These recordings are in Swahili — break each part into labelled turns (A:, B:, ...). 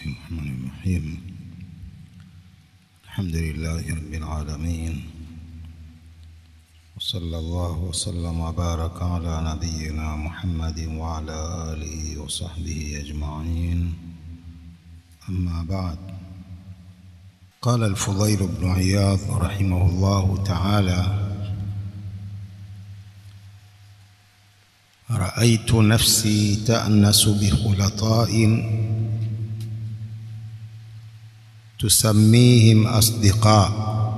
A: الرحمن الرحيم الحمد لله رب العالمين وصلى الله وسلم وبارك على نبينا محمد وعلى آله وصحبه أجمعين أما بعد قال الفضيل بن عياض رحمه الله تعالى رأيت نفسي تأنس بخلطاء تسميهم أصدقاء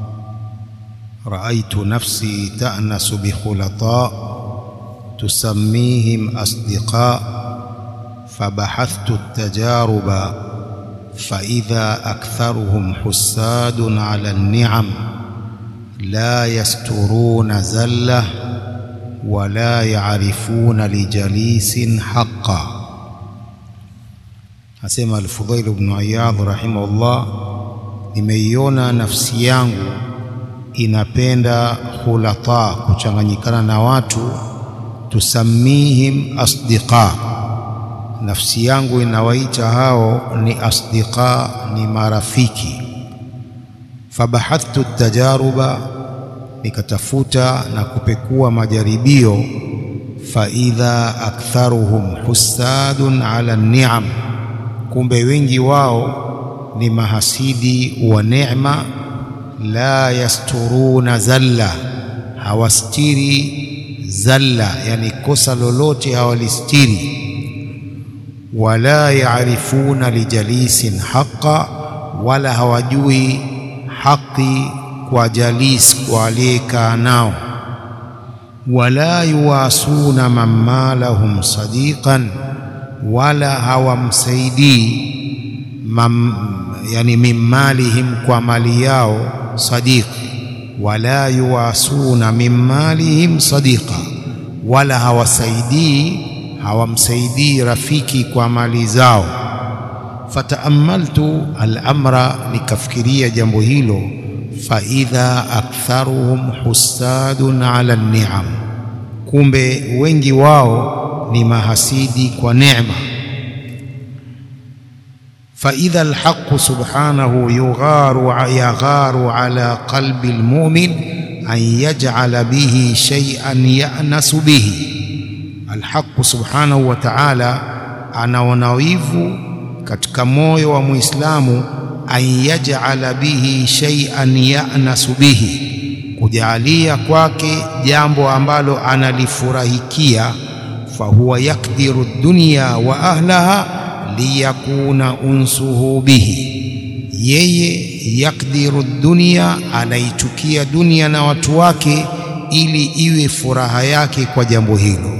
A: رأيت نفسي تأنس بخلطاء تسميهم أصدقاء فبحثت التجارب فإذا أكثرهم حساد على النعم لا يسترون زلة ولا يعرفون لجليس حقا asema Al-Fudhail ibn Iyadh rahimahullah, nimeiona nafsi yangu inapenda khulata, kuchanganyikana na watu, tusamihim asdiqa, nafsi yangu inawaita hao ni asdiqa, ni marafiki. Fabahathtu tajaruba, nikatafuta na kupekua majaribio, faidha aktharuhum husadun ala ni'am kumbe wengi wao ni mahasidi wa neema. La yasturuna zalla, hawastiri zalla, yani kosa lolote hawalistiri. Wala yaarifuna lijalisin haqa, wala hawajui haki kwa jalis, kwa aliyekaa nao. Wala yuwasuna man malahum sadiqan wala hawamsaidii yani mimmalihim kwa mali yao sadiq, wala yuwasuna mimmalihim sadiqa, wala hawasaidii hawamsaidii rafiki kwa mali zao. Fataamaltu al-amra, nikafikiria jambo hilo. Faidha aktharuhum husadun ala ni'am, kumbe wengi wao ni mahasidi kwa neema. Faidha alhaqu subhanahu yugharu yagharu ala qalbi almu'min an yaj'ala bihi shay'an ya'nasu bihi. Alhaqu subhanahu wa ta'ala anaona wivu katika moyo wa Muislamu, an yaj'ala bihi shay'an ya'nasu bihi, kujaalia kwake jambo ambalo analifurahikia fahuwa yakdiru dunya wa ahlaha liyakuna unsuhu bihi, yeye yakdiru dunya, anaichukia dunia na watu wake ili iwe furaha yake kwa jambo hilo.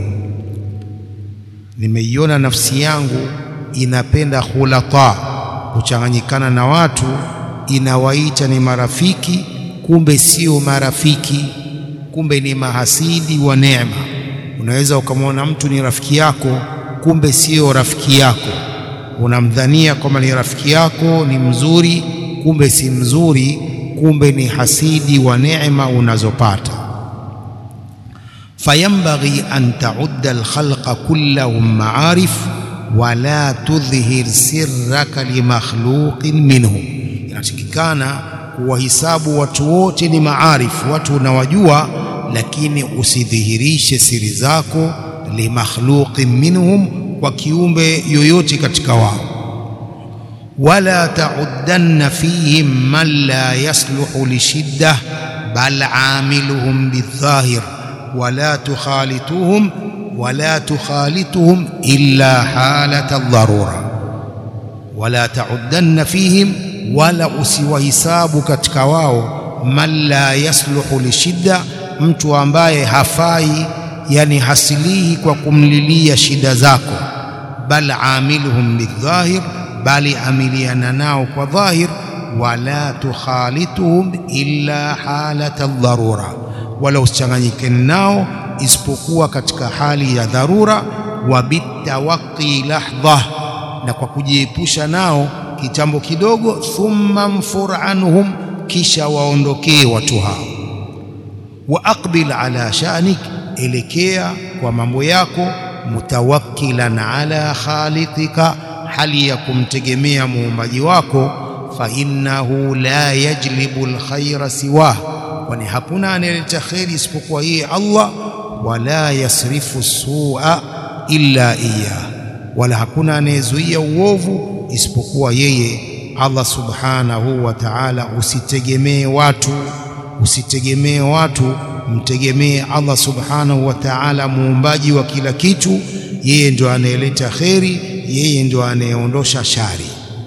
A: Nimeiona nafsi yangu inapenda khulata, kuchanganyikana na watu, inawaita ni marafiki, kumbe sio marafiki, kumbe ni mahasidi wa neema. Unaweza ukamwona mtu ni rafiki yako, kumbe sio rafiki yako. Unamdhania kwamba ni rafiki yako, ni mzuri, kumbe si mzuri, kumbe ni hasidi wa neema unazopata. Fayambaghi an taudda alkhalqa kullahum maarif wala tudhhir sirraka limakhluqin minhum, inatakikana kuwahisabu watu wote ni maarifu, watu unawajua lakini usidhihirishe siri zako limakhluqin minhum, kwa kiumbe yoyote katika wao. Wala tauddanna fihim man la yasluhu lishidda bal amiluhum bidhahir wala tukhalituhum wala tukhalituhum illa halata dharura. Wala tauddanna fihim, wala usiwahisabu katika wao man la yasluhu lishidda mtu ambaye hafai, yani hasilihi kwa kumlilia shida zako. Bal amiluhum bidhahir, bali amiliana nao kwa dhahir. Wala tukhalituhum illa halata dharura, wala usichanganyike nao isipokuwa katika hali ya dharura. Wa bitawaqi lahdha, na kwa kujiepusha nao kitambo kidogo. Thumma mfur anhum, kisha waondokee watu hao wa aqbil ala sha'nik, elekea kwa mambo yako. Mutawakkilan ala khaliqika hali ya kumtegemea muumbaji wako, fa innahu la yajlibu alkhaira siwah, kwani hakuna anayeleta kheri isipokuwa yeye Allah, wala yasrifu sua illa iyah, wala hakuna anayezuia uovu isipokuwa yeye Allah subhanahu wa ta'ala. Usitegemee watu, usitegemee watu, mtegemee Allah subhanahu wa ta'ala, muumbaji wa kila kitu. Yeye ndio anayeleta kheri, yeye ndio anayeondosha shari.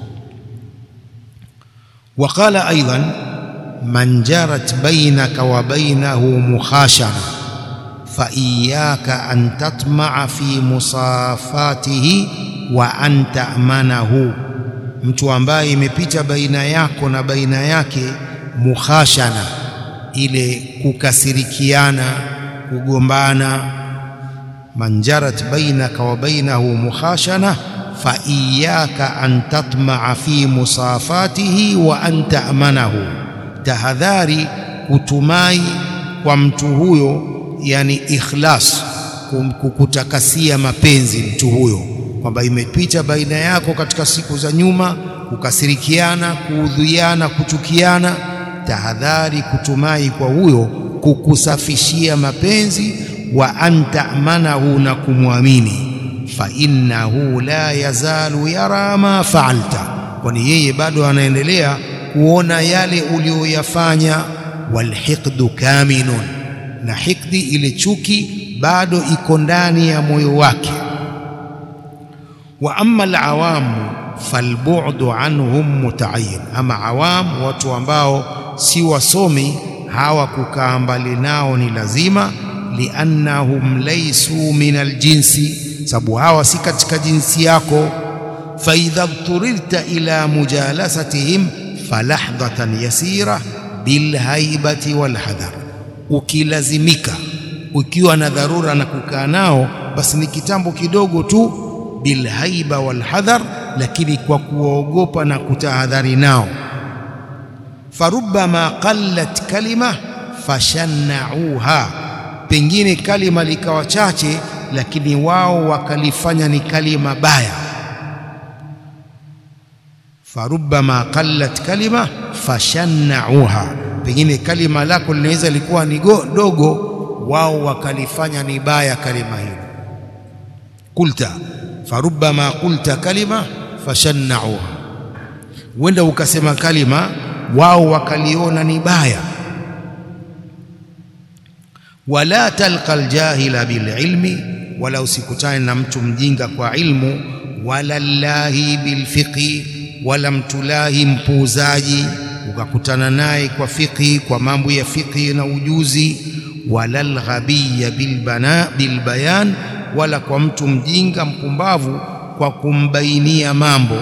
A: Wa qala aidan man jarat bainaka wa bainahu mukhashara fa iyaka an tatma'a fi musafatihi wa an ta'manahu mtu ambaye imepita baina yako na baina yake mukhashana, ile kukasirikiana, kugombana. manjarat bainaka wa bainahu mukhashana fa iyaka an tatmaa fi musafatihi wa an ta'manahu, tahadhari kutumai kwa mtu huyo, yani ikhlas, kukutakasia mapenzi mtu huyo kwamba imepita baina yako katika siku za nyuma kukasirikiana, kuudhiana, kuchukiana. Tahadhari kutumai kwa huyo kukusafishia mapenzi, wa antamanahu, na kumwamini. Fa innahu la yazalu yara ma faalta, kwani yeye bado anaendelea kuona yale uliyoyafanya. Walhiqdu kaminun, na hikdi ile chuki bado iko ndani ya moyo wake wa amma alawamu falbu'du anhum muta'ayyin, ama awamu, watu ambao si wasomi, hawa kukaa mbali nao ni lazima. Liannahum laysu min aljinsi, sababu hawa si katika jinsi yako. Fa idha dhturirta ila mujalasatihim falahdhatan yasira bilhaibati walhadhar, ukilazimika ukiwa na dharura na kukaa nao, basi ni kitambo kidogo tu bilhaiba walhadhar, lakini kwa kuwaogopa na kutahadhari nao. Farubbama qallat kalima fashannauha, pengine kalima likawa chache, lakini wao wakalifanya ni kalima baya. Farubbama qallat kalima fashannauha, pengine kalima lako linaweza likuwa ni dogo, wao wakalifanya ni baya kalima hilo. Kulta farubbama qulta kalima fashannauha, huenda ukasema kalima wao wakaliona ni baya. Wala talqa aljahila bililmi, wala usikutane na mtu mjinga kwa ilmu. Wala llahi bilfiqhi, wala mtulahi mpuuzaji ukakutana naye kwa fiqhi, kwa mambo ya fiqhi na ujuzi. Wala lghabiya bilbayan wala kwa mtu mjinga mpumbavu kwa kumbainia mambo.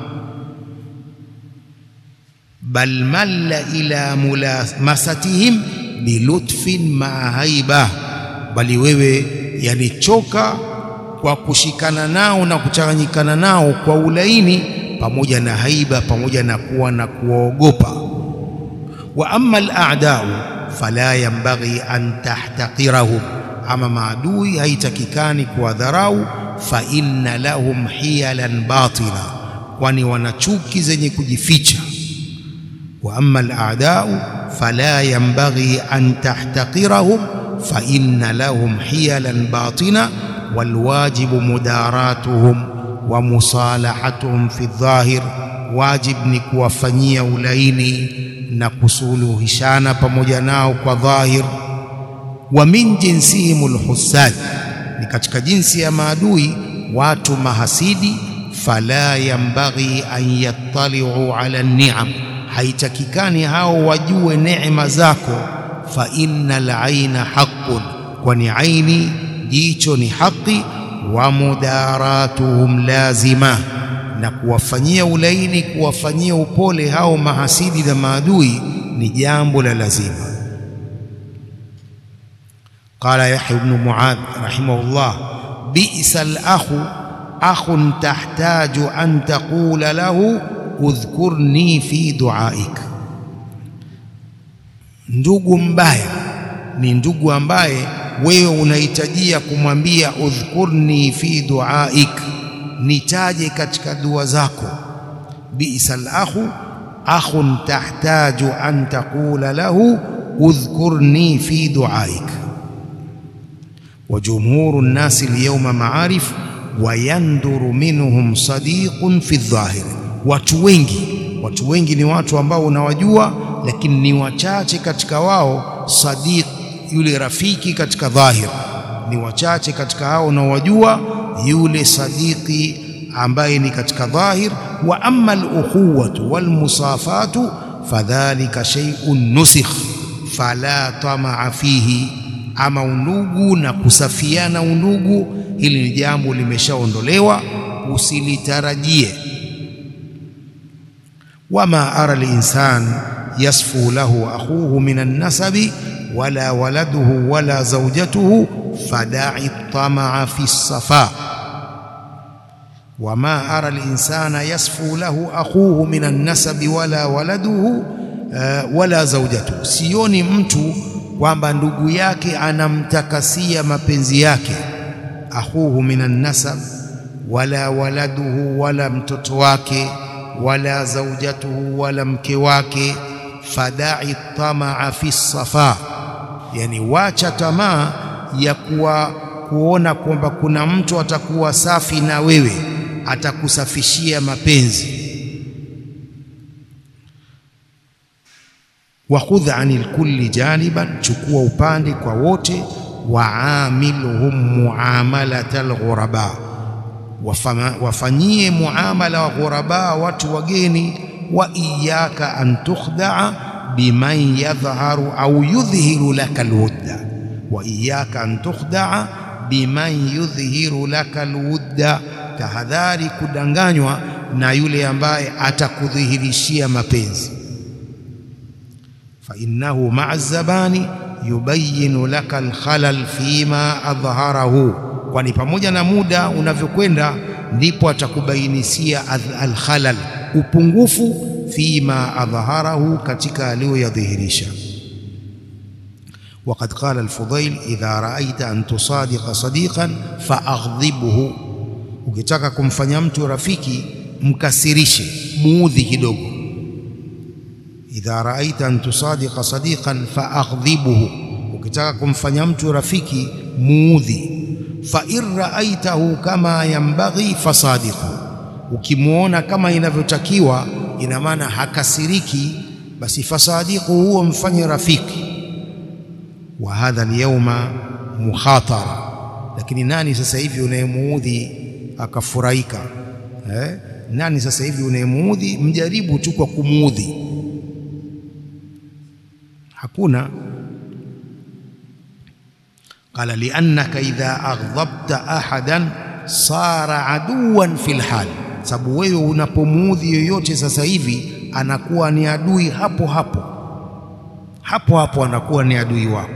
A: Bal malla ila mulamasatihim bilutfin maa haiba, bali wewe yalichoka kwa kushikana nao na kuchanganyikana nao kwa ulaini pamoja na haiba, pamoja na kuwa na kuwaogopa. Wa amma al-a'da'u fala yanbaghi an tahtaqirahum ama maadui haitakikani kuwadharau. Fa inna lahum hiyalan batila, kwani wana chuki zenye kujificha. Wa amma al-a'da'u fala yanbaghi an tahtaqirahum fa inna lahum hiyalan batina walwajibu mudaratuhum wa musalahatuhum fi dhahir, wajib ni kuwafanyia ulaini na kusuluhishana pamoja nao kwa dhahir wa min jinsihim alhusad, ni katika jinsi ya maadui watu mahasidi. Fala yambaghi an yattali'u ala ni'am, haitakikani hao wajue neema zako. Fa innal aina haqqun, kwani aini jicho ni haki. Wa mudaratuhum lazima, na kuwafanyia ulaini, kuwafanyia upole hao mahasidi na maadui ni jambo la lazima. Qala Yahya ibn Muadh rahimahullah, bi'sa al-akhu akhun tahtaju an taqula lahu udhkurni fi duaik, ndugu mbaya ni ndugu ambaye wewe unahitajia kumwambia udhkurni fi duaik, nitaje katika dua zako bi'sal akhu akhun tahtaju an taqula lahu udhkurni fi duaik wa jumhuru nnasi alyawma ma'arif wa yanduru minhum sadiqun fi dhahir watu wengi watu wengi ni watu ambao unawajua lakini ni wachache katika wao sadiq yule rafiki katika dhahir ni wachache katika hao unaowajua yule sadiki ambaye ni katika dhahir wa amma al-ukhuwatu wal musafatu fadhalika shay'un nusikh fala tamaa fihi ama undugu na kusafiana undugu hili ni jambo limeshaondolewa usilitarajie wama ara al-insan yasfu lahu akhuhu min an-nasabi wala waladuhu wala zawjatuhu fada'i tamaa fi as-safa wama ara al-insana yasfu lahu akhuhu min an-nasabi wala waladuhu uh, wala zawjatuhu sioni mtu kwamba ndugu yake anamtakasia mapenzi yake akhuhu min an-nasab wala waladuhu wala mtoto wake wala zawjatuhu wala mke wake fada'i tamaa fi as-safa yani wacha tamaa ya kuwa kuona kwamba kuna mtu atakuwa safi na wewe atakusafishia mapenzi wa khudh anil kulli janiban chukua upande kwa wote waamilhum muamalatal ghuraba wafanyie muamala wa ghuraba watu wageni wa iyaka an tukhdaa biman yadhharu au yudhhiru laka alwudda wa iyaka an tukhdaa biman yudhhiru laka alwudda tahadhari kudanganywa na yule ambaye atakudhihirishia mapenzi fa innahu ma'a zabani yubayinu laka alkhalal fima adhharahu kwani pamoja na muda unavyokwenda ndipo atakubainisia alkhalal upungufu fima adhharahu katika aliyoyadhihirisha وقد قال الفضيل إذا رأيت أن تصادق صديقا فأغضبه ukitaka kumfanya mtu rafiki mkasirishe muudhi kidogo idha raaita an tusadiqa sadiqan faaghdhibhu ukitaka kumfanya mtu rafiki muudhi fa in raaitahu kama yambaghi fasadiqhu ukimwona kama inavyotakiwa ina maana hakasiriki basi fasadiqhu huo mfanye rafiki wa hadha alyawma mukhatara lakini nani sasa hivi unayemuudhi akafurahika eh? nani sasa hivi unayemuudhi mjaribu tu kwa kumuudhi hakuna qala liannaka idha aghdabta ahadan sara aduwan fil hal sababu wewe unapomuudhi yoyote sasa hivi anakuwa ni adui hapo hapo hapo hapo anakuwa ni adui wako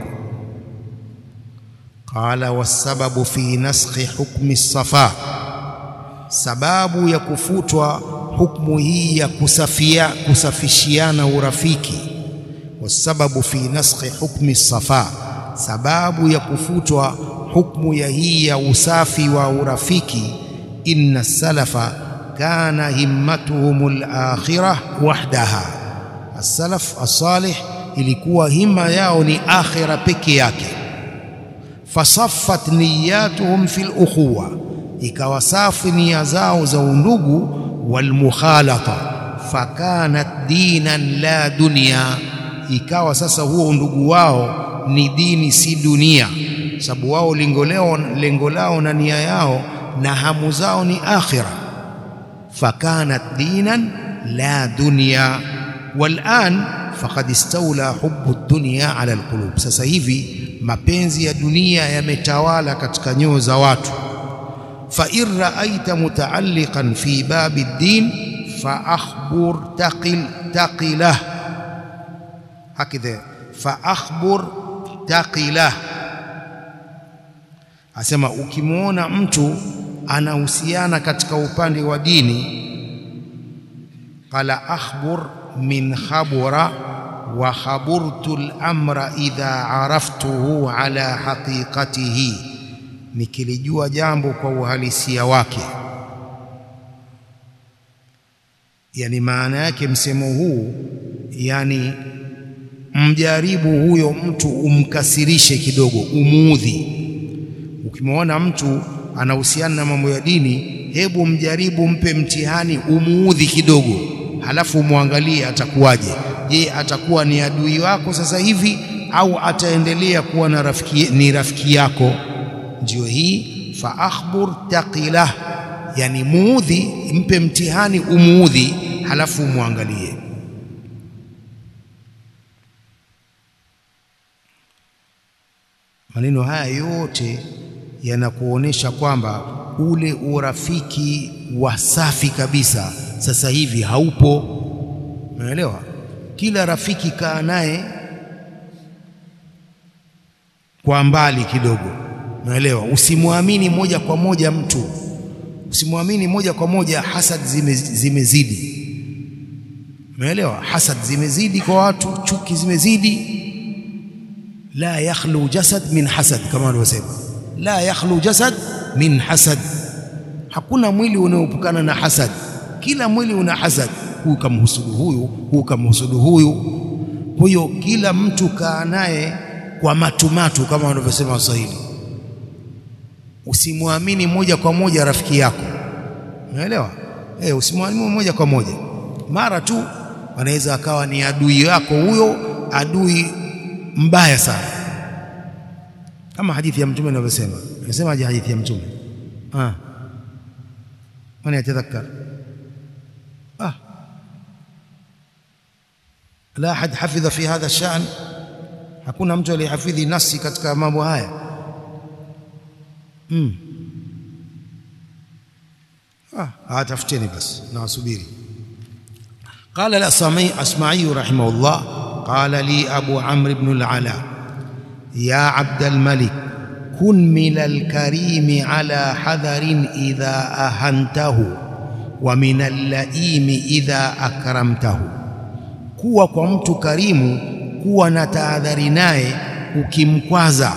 A: qala wasababu fi naskhi hukmi safa sababu ya kufutwa hukmu hii ya kusafia kusafishiana urafiki wasababu fi naskhi hukmi safa sababu ya kufutwa hukmu ya hii ya usafi wa urafiki inna salafa kana himmatuhum al-akhirah wahdaha as-salaf as-salih ilikuwa hima yao ni akhira peke yake fasaffat niyatuhum fil ukhuwa ikawa safi nia zao za undugu walmukhalata fakanat dinan la dunya ikawa sasa huo undugu wao ni dini si dunia sababu wao lengo lao lengo lao na nia yao na hamu zao ni akhira fakanat dinan la dunya walan faqad istawla hubbu dunya ala alqulub sasa hivi mapenzi ya dunia yametawala katika nyoyo za watu fa in ra'aita muta'alliqan fi babi ad-din fa akhbur taqil taqilah hakidha fa akhbur taqilah asema ukimwona mtu anahusiana katika upande wa dini qala akhbur min khabura wa khaburtu al-amra idha araftuhu ala haqiqatihi nikilijua jambo kwa uhalisia wake yani maana yake msemo huu yani mjaribu huyo mtu umkasirishe kidogo, umuudhi. Ukimwona mtu anahusiana na mambo ya dini, hebu mjaribu, mpe mtihani, umuudhi kidogo, halafu umwangalie atakuwaje. Je, atakuwa ni adui wako sasa hivi au ataendelea kuwa na rafiki, ni rafiki yako? Ndio hii fa akhbur taqilah, yani muudhi, mpe mtihani, umuudhi, halafu umwangalie. Maneno haya yote yanakuonesha kwamba ule urafiki wa safi kabisa sasa hivi haupo. Umeelewa? Kila rafiki kaa naye kwa mbali kidogo, umeelewa? Usimwamini moja kwa moja mtu, usimwamini moja kwa moja. Hasad zime, zimezidi, umeelewa? Hasad zimezidi kwa watu, chuki zimezidi la yakhlu jasad min hasad, kama walivyosema, la yakhlu jasad min hasad. Hakuna mwili unaoepukana na hasad, kila mwili una hasad. Huyu kamhusudu huyu, huyu kamhusudu huyu. Kwa hiyo kila mtu kaa naye kwa matumatu, kama wanavyosema Waswahili. Usimwamini moja kwa moja rafiki yako, unaelewa? Eh, usimwamini moja kwa moja, mara tu anaweza akawa ni adui yako huyo, adui mbaya sana, kama hadithi ya Mtume inavyosema. Inasemaje hadithi ya Mtume? Ah, man yatadhakkar ah, la ahad hafidha fi hadha shan, hakuna mtu aliyehafidhi nasi katika mambo haya mm. Ah, tafuteni basi na wasubiri. Qala al-Asma'i rahimahullah qala li Abu Amr ibn al-Ala ya Abd al-Malik kun min al-karimi ala hadharin idha ahantahu wa min al-laimi idha akramtahu, kuwa kwa mtu karimu, kuwa na tahadhari naye ukimkwaza.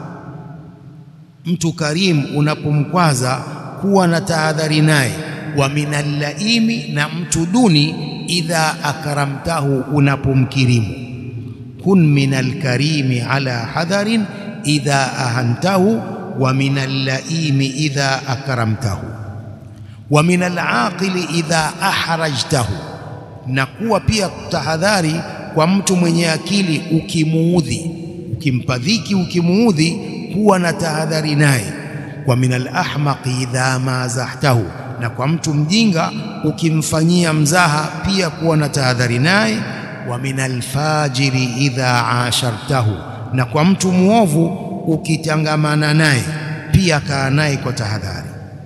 A: Mtu karimu unapomkwaza, kuwa na tahadhari naye. Wa min al-laimi, na mtu duni idha akramtahu, unapomkirimu kun min alkarimi ala hadharin idha ahantahu wa min allaimi idha akramtahu wa min alaqili idha ahrajtahu, na kuwa pia tahadhari kwa mtu mwenye akili ukimuudhi, ukimpa dhiki, ukimuudhi, kuwa na tahadhari naye. Wa min alahmaqi idha mazahtahu, na kwa mtu mjinga ukimfanyia mzaha, pia kuwa na tahadhari naye wa min alfajiri idha ashartahu, na kwa mtu mwovu ukitangamana naye pia kaa naye kwa tahadhari.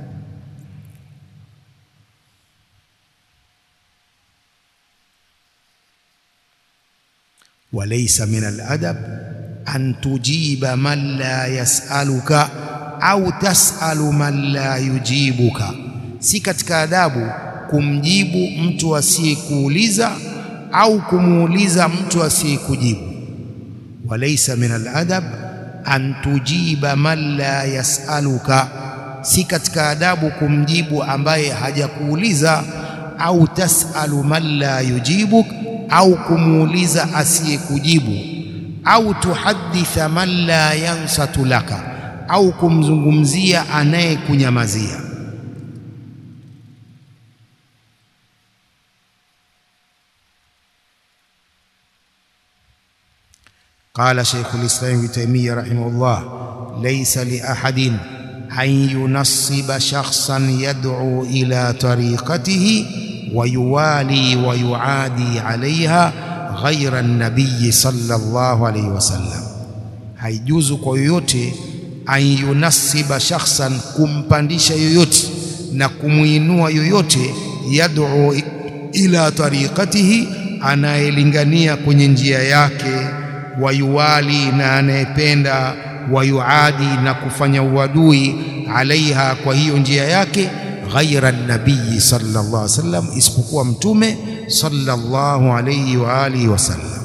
A: Walaysa min aladab an tujiba man la yasaluka au tasalu man la yujibuka, si katika adabu kumjibu mtu asiyekuuliza au kumuuliza mtu asiyekujibu. Walaysa min aladab an tujiba man la yasaluka, si katika adabu kumjibu ambaye hajakuuliza. Au tasalu man la yujibuk, au kumuuliza asiyekujibu. Au tuhaditha man la yansatu laka, au kumzungumzia anayekunyamazia. Qala Sheikhul Islam Ibn Taymiyyah rahimahullah, laysa li ahadin an yunassiba shakhsan yad'u ila tariqatihi wa yuwali wa yuadi alayha ghayra an-nabiy sallallahu alayhi wasallam, haijuzu kwa yoyote an yunassiba shakhsan, kumpandisha yoyote na kumwinua yoyote, yad'u ila tariqatihi, anayelingania kwenye njia yake wayuwali na anayependa, wayuadi na kufanya uadui, alaiha kwa hiyo njia yake, ghaira nabii sallallahu alaihi wasallam, isipokuwa mtume sallallahu alaihi wa alihi wasallam.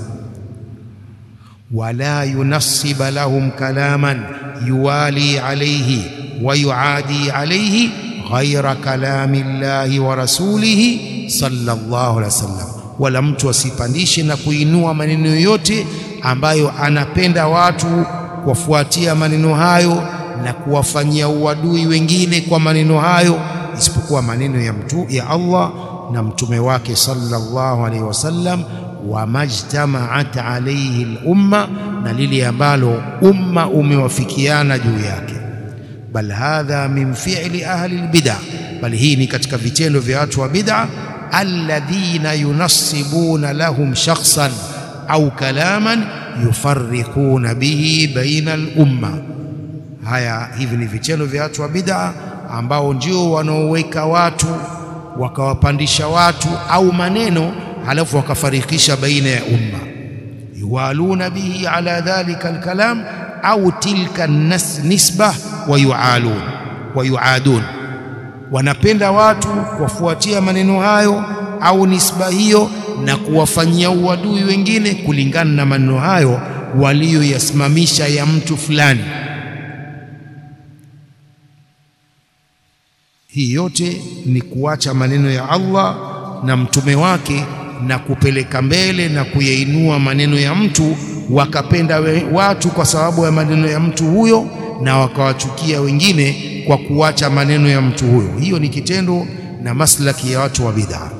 A: Wala yunassiba lahum kalaman yuwali alaihi wa yuadi alaihi ghaira kalami llahi wa rasulihi sallallahu alaihi wasallam, wala mtu asipandishe na kuinua maneno yoyote ambayo anapenda watu kuwafuatia maneno hayo na kuwafanyia uadui wengine kwa maneno hayo, isipokuwa maneno ya mtu ya Allah na mtume wake sallallahu alaihi wasallam, wa majtamaat alaihi lumma, na lile ambalo umma umewafikiana juu yake. Bal hadha min fi'li ahli albid'a, bali hii ni katika vitendo vya watu wa bid'a, alladhina yunassibuna lahum shakhsan au kalaman yufarriquna bihi baina al-umma. Haya, hivi ni vitendo vya watu wa bid'a ambao ndio wanaoweka watu wakawapandisha watu au maneno halafu wakafarikisha baina ya umma. yuwaluna bihi ala dhalika alkalam au tilka nisba wa yualun wa yuadun, wanapenda watu kuwafuatia maneno hayo au nisba hiyo na kuwafanyia uadui wengine kulingana na maneno hayo waliyoyasimamisha ya mtu fulani. Hii yote ni kuacha maneno ya Allah na mtume wake na kupeleka mbele na kuyainua maneno ya mtu, wakapenda watu kwa sababu ya maneno ya mtu huyo na wakawachukia wengine kwa kuacha maneno ya mtu huyo. Hiyo ni kitendo na maslaki ya watu wa bid'a.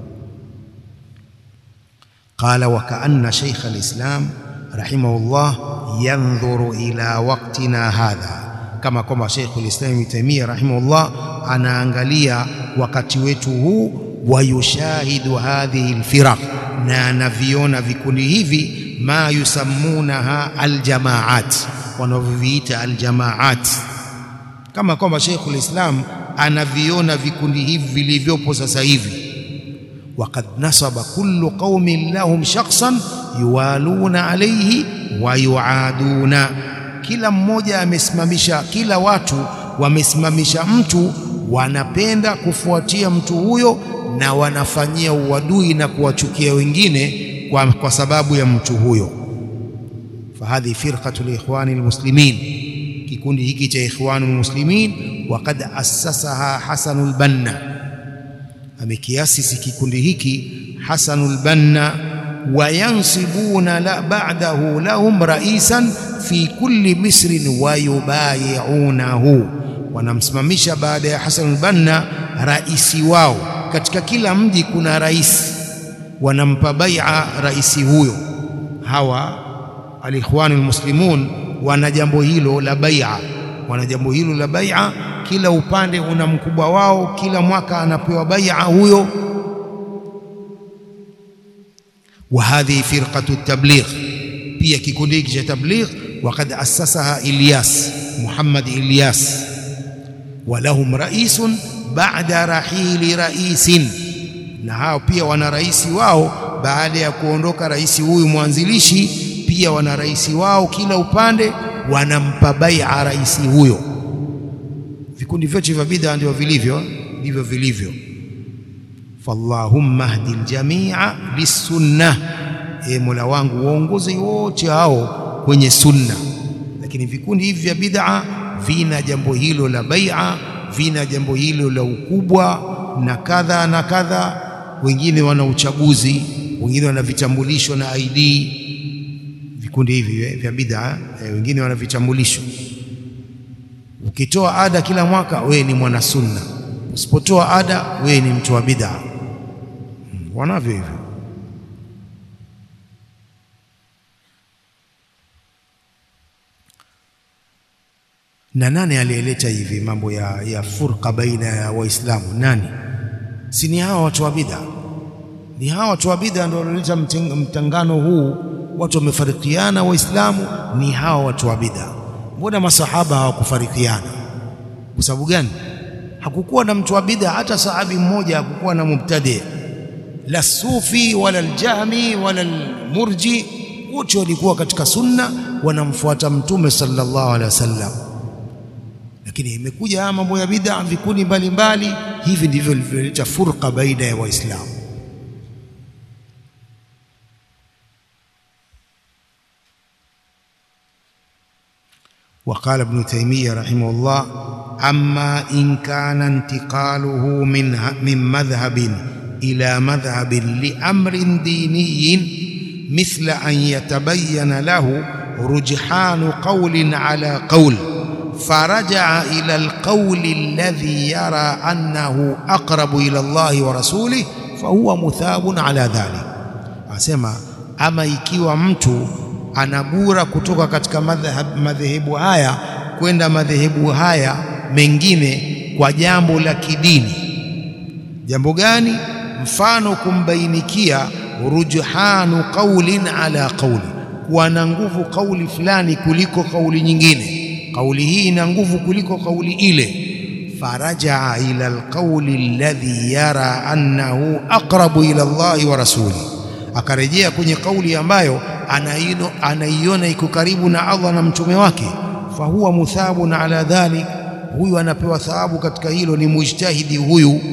A: Qala wa kaanna shaykh alislam rahimahullah yandhuru ila waqtina hadha, kama kwamba Sheikh alislam Ibn Taymiyyah rahimahullah anaangalia wakati wetu huu, wayushahidu hadhihi alfiraq, na anaviona vikundi hivi, ma yusammunaha aljamaat, wanavyoviita aljamaat, kama kwamba Sheikh alislam anaviona vikundi hivi vilivyopo sasa hivi Wakad nasaba kullu qaumin lahum shakhsan yuwaluna alayhi wa yuaduna, kila mmoja amesimamisha, kila watu wamesimamisha mtu, wanapenda kufuatia mtu huyo na wanafanyia uadui na kuwachukia wengine kwa, kwa sababu ya mtu huyo. Fahadhi firqatu liikhwani almuslimin, kikundi hiki cha ikhwani almuslimin, waqad assasaha Hasanul Banna amekiasisi kikundi hiki Hasanul Banna, wayansibuna la ba'dahu lahum raisan fi kulli misrin wa yubayi'unahu, wanamsimamisha baada ya Hasanul Banna raisi wao katika kila mji kuna rais, wanampa bai'a raisi huyo. Hawa alikhwanul muslimun wana jambo hilo la bai'a, wana jambo hilo la bai'a kila upande una mkubwa wao, kila mwaka anapewa bai'a huyo. Wa hadhihi firqatu tabligh, pia kikundi hiki cha tabligh, waqad assasaha Ilyas Muhammad Ilyas, wa lahum raisun ba'da rahili raisin, na hao pia wana rais wao baada ya kuondoka rais huyu mwanzilishi, pia wana rais wao, kila upande wanampa bai'a rais huyo. Vikundi vyote vya bid'a ndio vilivyo ndivyo vilivyo. Fallahumma hdi ljamia lissunna, e Mola wangu waongoze wote hao kwenye sunna. Lakini vikundi hivi vya bid'a vina jambo hilo la bai'a, vina jambo hilo la ukubwa na kadha na kadha. Wengine wana uchaguzi, wengine wana vitambulisho na ID. Vikundi hivi vya bid'a e, wengine wana vitambulisho Ukitoa ada kila mwaka wewe ni mwana sunna, usipotoa ada wewe ni mtu wa bid'a. Wanavyo hivyo. Na nani aliyeleta hivi mambo ya, ya furqa baina ya Waislamu? Nani? Si ni hawa watu wa bid'a? Ni hawa watu wa bid'a ndio walioleta mtangano huu, watu wamefarikiana Waislamu, ni hawa watu wa bid'a. Mbona masahaba hawakufarikiana? Kwa sababu gani? Hakukuwa na mtu wa bid'a, hata sahabi mmoja hakukuwa na mubtadi, la sufi wala aljahmi wala almurji, wote walikuwa katika sunna, wanamfuata Mtume sallallahu alaihi wasallam. Lakini imekuja haya mambo ya bid'a, vikundi mbalimbali, hivi ndivyo vilivyoleta furqa baina ya Waislamu. وقال ابن تيمية رحمه الله أما إن كان انتقاله من من مذهب إلى مذهب لأمر ديني مثل أن يتبين له رجحان قول على قول فرجع إلى القول الذي يرى أنه أقرب إلى الله ورسوله fahuwa muthabun ala dhalik. Anasema ama ikiwa mtu anagura kutoka katika madhehebu haya kwenda madhehebu haya mengine kwa jambo la kidini. Jambo gani? Mfano, kumbainikia rujhanu qaulin ala qauli, kuwa na nguvu kauli fulani kuliko kauli nyingine, kauli hii ina nguvu kuliko kauli ile فرجع إلى القول الذي يرى أنه أقرب إلى الله ورسوله akarejea kwenye kauli ambayo anaiona iko karibu na Allah na mtume wake fahuwa muthabun ala dhalik huyu anapewa thawabu katika hilo ni mujtahidi huyu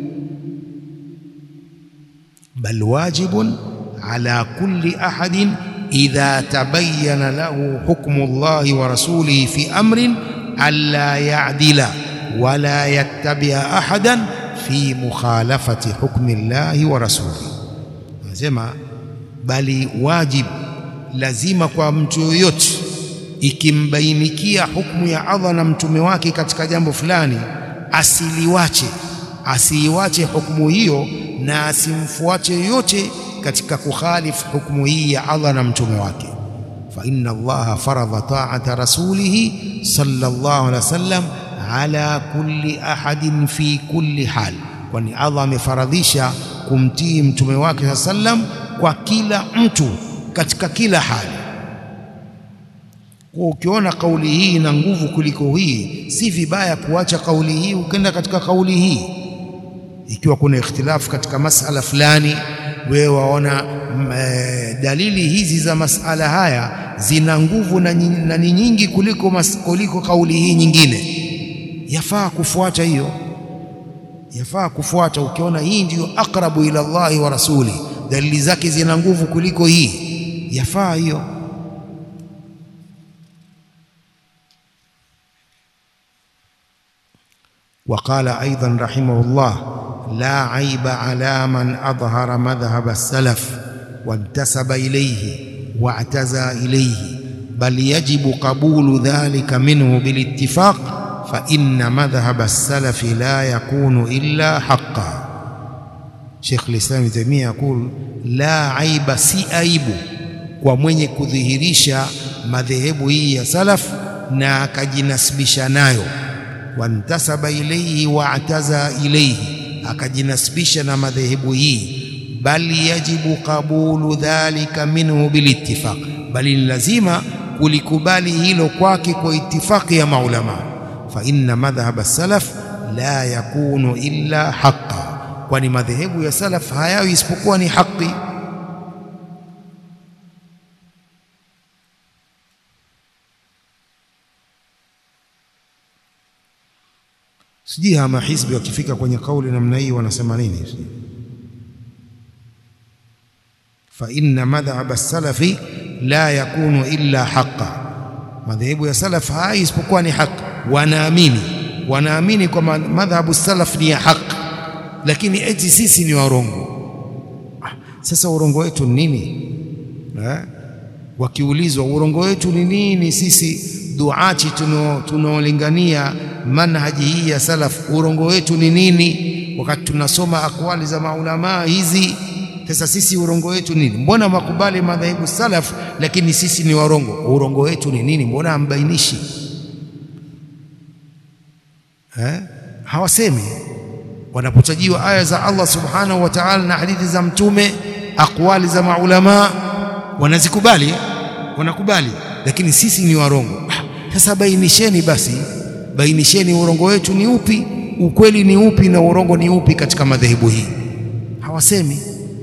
A: bal wajibun ala kulli ahadin idha tabayyana lahu hukmu Allahi wa rasulihi fi amrin alla ya'dila wala yattabia ahadan fi mukhalafati hukmi llahi wa rasulihi. Anasema bali wajib, lazima kwa mtu yoyote ikimbainikia hukmu ya Allah na mtume wake katika jambo fulani, asiliwache asiiwache hukmu hiyo na asimfuate yoyote katika kukhalifu hukmu hii ya Allah na mtume wake. fa inna Allaha faradha ta'ata rasulihi sallallahu alaihi wasallam ala kulli ahadin fi kulli hal, kwani Allah amefaradhisha kumtii mtume wake saa sallam kwa kila mtu katika kila hali. Kwa ukiona kauli hii ina nguvu kuliko hii, si vibaya kuacha kauli hii ukenda katika kauli hii. Ikiwa kuna ikhtilafu katika masala fulani, wewe waona e, dalili hizi za masala haya zina nguvu na ni nyingi kuliko, mas, kuliko kauli hii nyingine yafaa kufuata hiyo, yafaa kufuata. Ukiona hii ndiyo aqrabu ila Allahi wa rasuli, dalili zake zina nguvu kuliko hii, yafaa hiyo. Waqala aidan rahimahullah la aiba ala man adhhara madhhab as-salaf wantasaba ilayhi wa'taza ilayhi bal yajibu qabulu dhalika minhu bilittifaq fa inna madhhab as-salaf la yakunu illa haqqan. Sheikh al-Islam Ibn Taymiyyah yakul la aiba, si aibu kwa mwenye kudhihirisha madhehebu hii ya salaf na akajinasibisha nayo, wantasaba ilayhi wa'taza ilayhi, akajinasibisha na madhehebu hii, bali yajibu qabulu dhalika minhu bilittifaq, bali ni lazima kulikubali hilo kwake kwa itifaki ya maulama fa inna madhhab as-salaf la yakunu illa haqqan, kwani madhehebu ya salaf hayawi isipokuwa ni haki. Sijui hama hizbi wakifika kwenye kauli namna hii wanasema nini? fa inna madhhab as-salafi la yakunu illa haqqan, madhehebu ya salaf hai isipokuwa ni haki wanaamini wanaamini kwamba madhhabu salaf ni ya haki, lakini eti sisi ni warongo. Ah, sasa urongo wetu ni nini eh? Wakiulizwa urongo wetu ni nini, sisi duati tunaolingania manhaji hii ya salaf, urongo wetu ni nini? Wakati tunasoma akwali za maulamaa hizi, sasa sisi urongo wetu nini? Mbona makubali madhehebu salaf, lakini sisi ni warongo? Urongo wetu ni nini? Mbona hambainishi? Eh, hawasemi. Wanapotajiwa aya za Allah subhanahu wa ta'ala na hadithi za Mtume, akwali za maulamaa wanazikubali, wanakubali, lakini sisi ni warongo. Sasa bainisheni basi, bainisheni urongo wetu ni upi, ukweli ni upi, na urongo ni upi katika madhehebu hii. Hawasemi,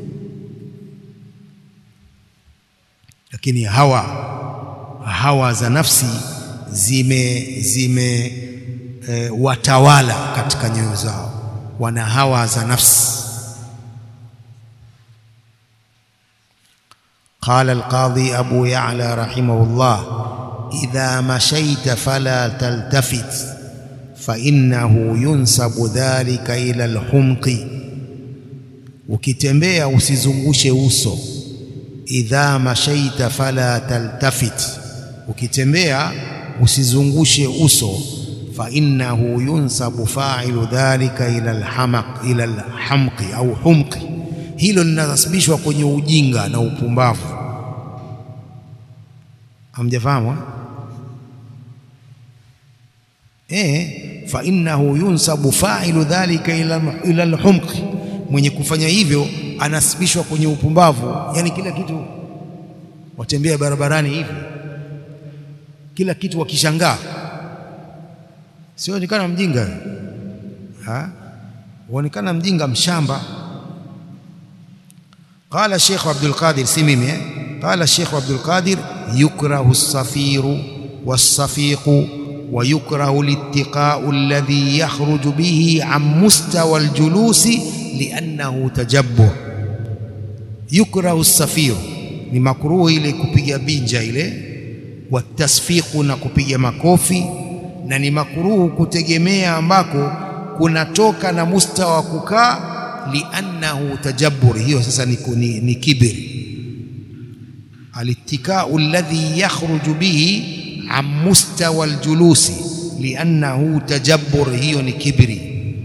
A: lakini hawa hawa za nafsi zime zime E, watawala katika nyoyo zao, wana hawa za nafsi. Qala alqadhi Abu Ya'la rahimahullah, idha mashaita fala taltafit fa innahu yunsabu dhalika ila alhumqi ukitembea usizungushe uso. Idha mashaita fala taltafit, ukitembea usizungushe uso. Fa innahu yunsabu fa'ilu dhalika ila alhamaq ila alhamqi au humqi, hilo linasababishwa kwenye ujinga na upumbavu. Hamjafahamu eh? Fa innahu yunsabu fa'ilu dhalika ila ila alhumqi, mwenye kufanya hivyo anasibishwa kwenye upumbavu. Yani kila kitu watembea barabarani hivi, kila kitu wakishangaa, sionekana mjinga ha, waonekana mjinga mshamba. Qala Sheikh Abdul Qadir, si mimi eh? Qala Sheikh Abdul Qadir, yukrahu as-safiru was-safiqu wa yukrahu al-ittiqa'u alladhi yakhruju bihi an mustawa al-julusi liannahu tajabbur. Yukrahu as-safiru, ni makruhu ile kupiga binja ile, watasfiqu, na kupiga makofi, na ni makruhu kutegemea ambako kunatoka na mustawa wa kukaa liannahu tajabbur, hiyo sasa ni, ni, ni kibri. Alittikau alladhi yakhruju bihi an mustawa aljulusi liannahu tajabbur, hiyo ni kibri.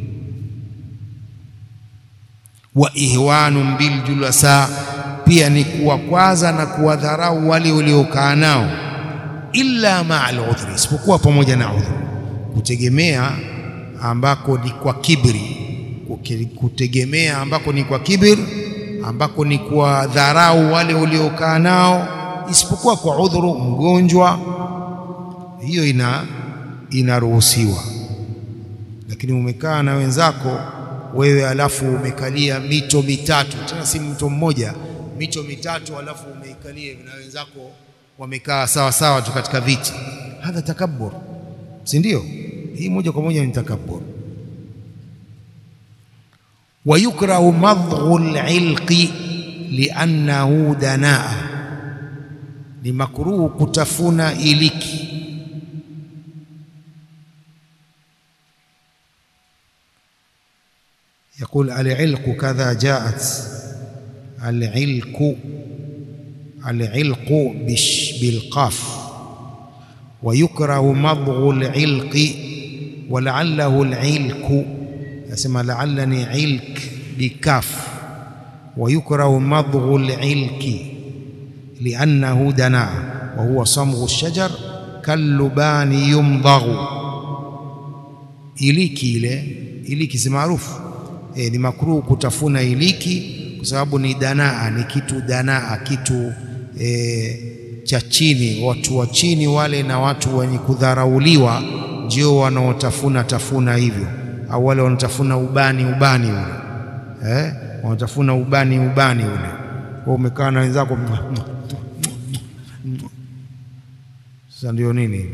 A: Wa ihwanun biljulasa, pia ni kuwakwaza na kuwadharau wale waliokaa nao, illa maa aludhri, isipokuwa pamoja na udhuru. Kutegemea ambako ni kwa kibri kutegemea ambako ni kwa kibir, ambako ni kwa dharau wale uliokaa nao, isipokuwa kwa udhuru, mgonjwa, hiyo ina inaruhusiwa. Lakini umekaa na wenzako wewe, alafu umekalia mito mitatu, tena si mto mmoja, mito mitatu, alafu umeikalia na wenzako wamekaa sawa sawa tu katika viti, hadha takabbur, si ndio? Hii moja kwa moja ni takabbur wa yukrahu madghu al-ilqi liannahu danaa, ni makruhu kutafuna iliki. Yaqul al-ilqu kadha jaat al-ilqu al-ilqu bilqaf wa yukrahu madghu al-ilqi wa la'allahu al-ilqu Nasema laallani ilk bikaf wa yukrahu madghu lilki liannahu danaa wa huwa samghu shajar kallubani yumdaghu. Iliki ile iliki si maarufu e, ni makruhu kutafuna iliki kwa sababu ni danaa, ni kitu danaa, kitu e, cha chini. Watu wa chini wale na watu wenye kudharauliwa ndio wanaotafuna tafuna hivyo au wale wanatafuna ubani ubani ule eh, wanatafuna ubani ubani ule. Kwa umekaa na wenzako sasa, ndio nini?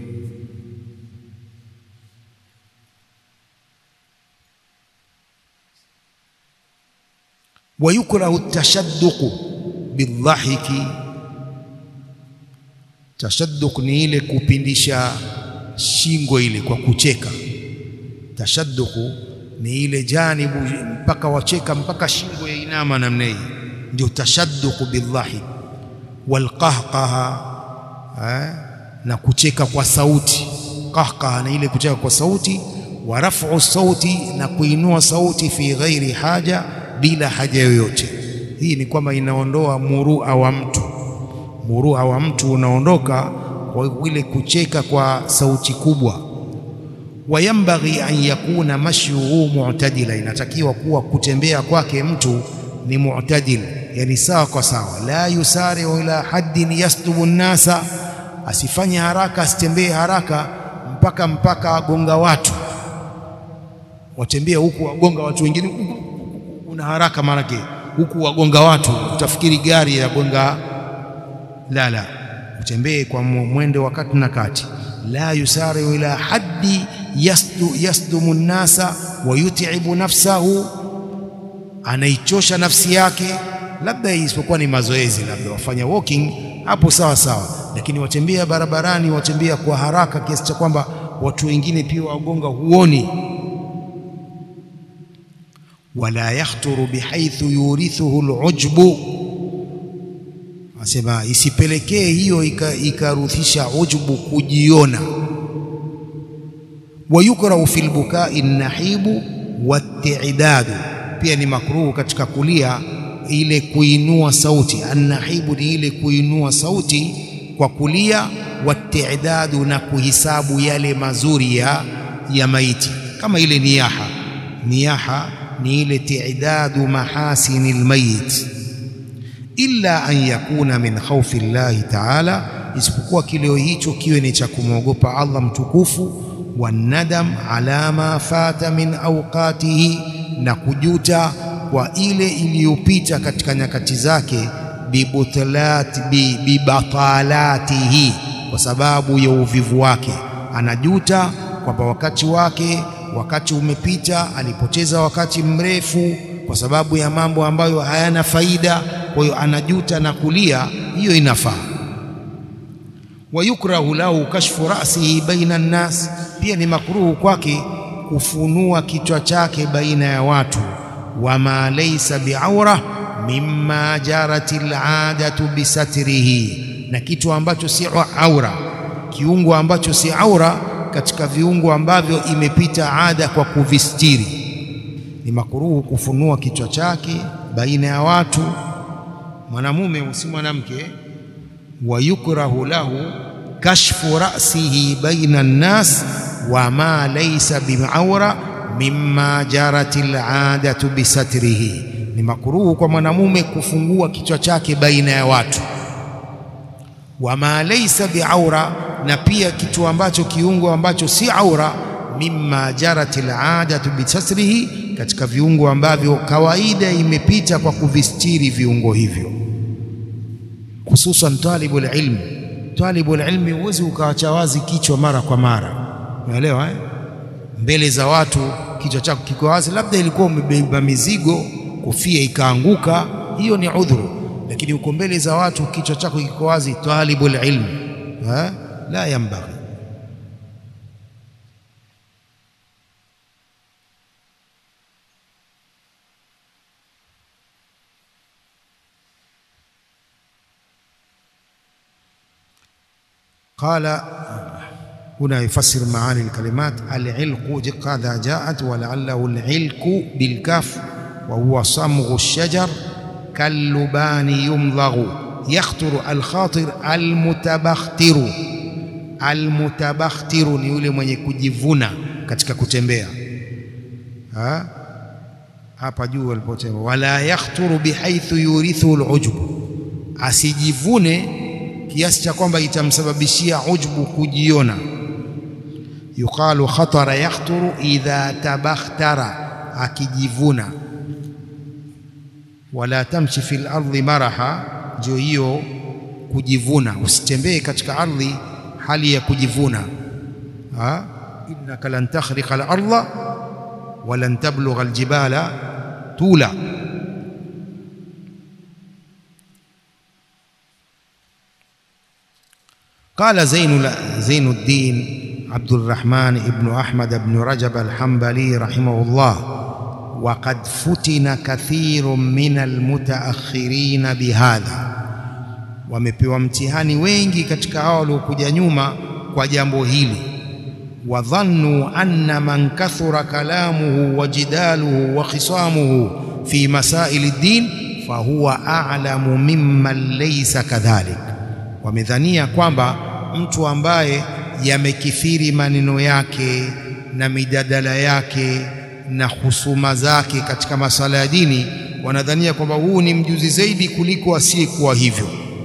A: wa yukrahu tashadduqu bildhahiki. Tashadduq ni ile kupindisha shingo ile kwa kucheka Tashadduku ni ile janibu mpaka wacheka mpaka shingo ya inama namna hii, ndio tashadduku bildhahik. Walqahqaha, na kucheka kwa sauti. Qahqaha ni ile kucheka kwa sauti. Wa raf'u sauti, na kuinua sauti fi ghairi haja, bila haja yoyote. Hii ni kwamba inaondoa murua wa mtu, murua wa mtu unaondoka kwa ile kucheka kwa sauti kubwa wayambaghi an yakuna mashyuhu mu'tadila, inatakiwa kuwa kutembea kwake mtu ni mu'tadil, yani sawa kwa sawa. La yusari'u ila haddin yasdubu nnasa, asifanye haraka, asitembee haraka mpaka mpaka agonga watu, watembea huku wagonga watu wengine, una haraka maanake huku wagonga watu, utafikiri gari yagonga. La, la, utembee kwa mwendo wa kati na kati. La yusari'u ila haddi yasdu yasdumu nnasa wa yut'ibu nafsahu, anaichosha nafsi yake, labda isipokuwa ni mazoezi, labda wafanya walking hapo sawa sawa, lakini watembea barabarani, watembea kwa haraka kiasi cha kwamba watu wengine pia wagonga, huoni. wala yakhturu bihaithu yurithuhu alujbu, asema isipelekee hiyo ikaruthisha ujbu, kujiona. Wayukrahu fi lbukai nahibu watidadu, pia ni makruhu katika kulia ile kuinua sauti. Annahibu ni ile kuinua sauti kwa kulia, watidadu na kuhisabu yale mazuri ya, ya maiti kama ile niyaha. Niyaha ni ile tidadu mahasini lmayit, illa an yakuna min khaufi llahi taala, isipokuwa kilio hicho kiwe ni cha kumwogopa Allah mtukufu, wanadam ala ma fata min awqatihi, na kujuta kwa ile iliyopita katika nyakati zake, bibatalatihi, kwa sababu ya uvivu wake, anajuta kwamba wakati wake wakati umepita, alipoteza wakati mrefu kwa sababu ya mambo ambayo hayana faida. Kwa hiyo anajuta na kulia, hiyo inafaa. Wayukrahu lahu kashfu rasihi baina nnas, pia ni makruhu kwake kufunua kichwa chake baina ya watu. Wama laysa biaura mimma jarat aladatu bisatrihi, na kitu ambacho si aura, kiungo ambacho si aura katika viungo ambavyo imepita ada kwa kuvistiri, ni makuruhu kufunua kichwa chake baina ya watu, mwanamume usi mwanamke. Wa yukrahu lahu kashfu ra'sihi baina nnas wa ma laysa biaura mimma jarat aladatu bisatrihi, ni makuruhu kwa mwanamume kufungua kichwa chake baina ya watu. Wa ma laysa biaura na pia kitu ambacho kiungo ambacho si aura, mimma jarat aladatu bisasrihi, katika viungo ambavyo kawaida imepita kwa kuvistiri viungo hivyo, hususan talibul ilmi. Talibul ilmi huwezi ukawacha wazi kichwa mara kwa mara, unaelewa eh? Mbele za watu kichwa chako kiko wazi, labda ilikuwa umebeba mizigo, kofia ikaanguka, hiyo ni udhuru, lakini uko mbele za watu kichwa chako kiko wazi, talibul ilmi ha? la yanbaghi. Qala huna yufassir maani alkalimat alilqu kadha jaat walaallahu alilqu bilkaf wa huwa samghu alshajar kallubani yumdaghu yakhturu alkhatir almutabakhtiru almutabakhtiru ni yule mwenye kujivuna katika kutembea ha? Hapa juu aliposema wala yakhturu bihaithu yurithu alujbu, asijivune kiasi cha kwamba itamsababishia ujbu, kujiona. Yuqalu khatara yakhturu idha tabakhtara, akijivuna. Wala tamshi fil ardi maraha, ndio hiyo kujivuna, usitembee katika ardhi hali ya kujivuna. Innaka lan takhriqa al-ardha wa lan tablugha al-jibala tula. Qala Zainuddin Abdurrahman ibn Ahmad ibn Rajab al-Hanbali rahimahullah, wa qad futina kathirun min al-mutaakhirina bihadha wamepewa mtihani wengi katika hao waliokuja nyuma kwa jambo hili. Wadhannu anna man kathura kalamuhu wa jidaluhu wa khisamuhu fi masaili ddin fahuwa a'lamu mimman laysa kadhalik, wamedhania kwamba mtu ambaye yamekithiri maneno yake na mijadala yake na husuma zake katika masala ya dini, wanadhania kwamba huu ni mjuzi zaidi kuliko asiyekuwa hivyo.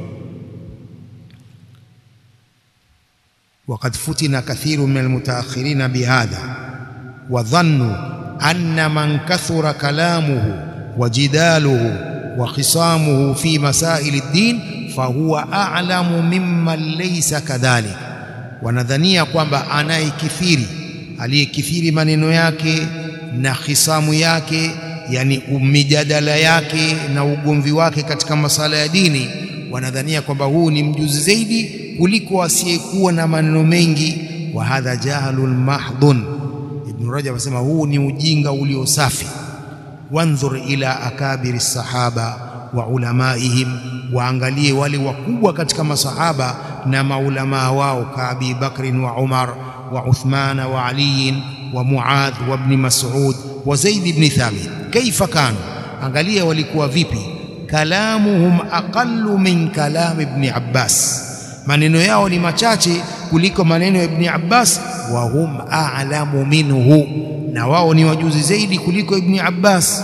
A: Waqad futina kathiru min almutaakhirina bihadha wa dhannu anna man kathura kalamuhu wa jidaluhu wa khisamuhu fi masaili ddin fahuwa a'lamu mimman laysa kadhalik, wanadhania kwamba anayekithiri aliyekithiri maneno yake na khisamu yake, yani mijadala yake na ugomvi wake katika masala ya dini, wanadhania kwamba huu ni mjuzi zaidi kuliko asiyekuwa na maneno mengi. Wa hadha jahlun mahdhun. Ibn Rajab anasema huu ni ujinga ulio safi. Wandhur ila akabiri sahaba wa ulamaihim, waangalie wale wakubwa katika masahaba na maulamaa wao ka Abi Bakrin wa Umar wa Uthmana wa Aliyin wa Muadh wa Ibn Mas'ud wa Zaid ibn Thabit, kaifa kanu, angalia walikuwa vipi. Kalamuhum aqallu min kalam Ibn Abbas, maneno yao ni machache kuliko maneno ya Ibn Abbas. Wa hum a'lamu minhu, na wao ni wajuzi zaidi kuliko Ibn Abbas.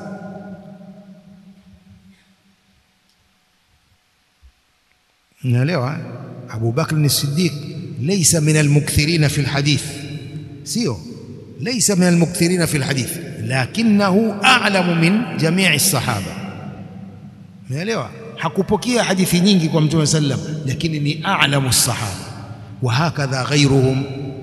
A: Naelewa Abu Bakr as-Siddiq laysa min al-mukthirina fi al-hadith, sio laysa min al-mukthirina fi al-hadith, lakinahu a'lamu min jami'i as-sahaba. Naelewa hakupokea hadithi nyingi kwa Mtume sallam, lakini ni a'lamu as-sahaba. Wa hakadha ghayruhum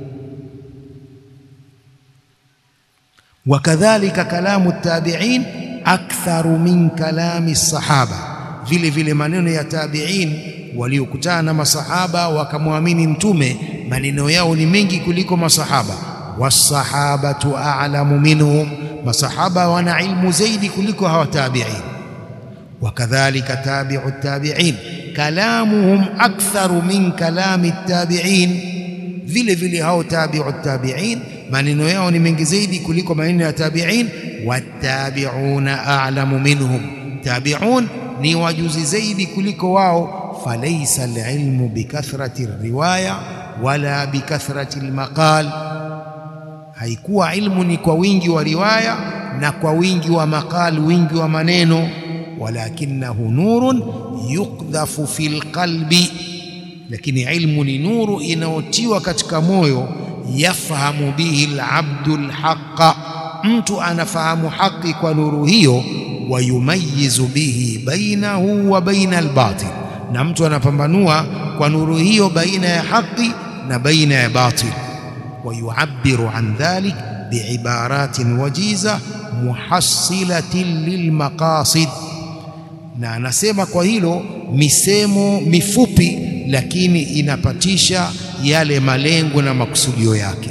A: wa kadhalika kalamu at-tabi'in aktharu min kalami as-sahaba, vile vile maneno ya tabi'in waliokutana na masahaba wakamwamini Mtume, maneno yao ni mengi kuliko masahaba. Wasahabatu a'lamu minhum, masahaba wana ilmu zaidi kuliko hawa tabi'in. Wakadhalika tabi'u tabi'in kalamuhum aktharu min kalami tabi'in, vile vile hao tabi'u tabi'in maneno yao ni mengi zaidi kuliko maneno ya tabi'in. Wattabi'una a'lamu minhum, tabi'un ni wajuzi zaidi kuliko wao falaisa alilmu bikathrati riwaya wala bikathrati almaqal, haikuwa ilmu ni kwa wingi wa riwaya na kwa wingi wa maqal, wingi wa maneno. Walakinahu nurun yukdhafu fi lqalbi, lakini ilmu ni nuru inayotiwa katika moyo. Yafhamu bihi alabdu alhaqa, mtu anafahamu haki kwa nuru hiyo. Wayumayizu bihi bainahu wa baina albatil na mtu anapambanua kwa nuru hiyo baina ya haki na baina ya batil. Wa yuabbiru an dhalik biibaratin wajiza muhassilatin lilmaqasid, na anasema kwa hilo misemo mifupi, lakini inapatisha yale malengo na makusudio yake.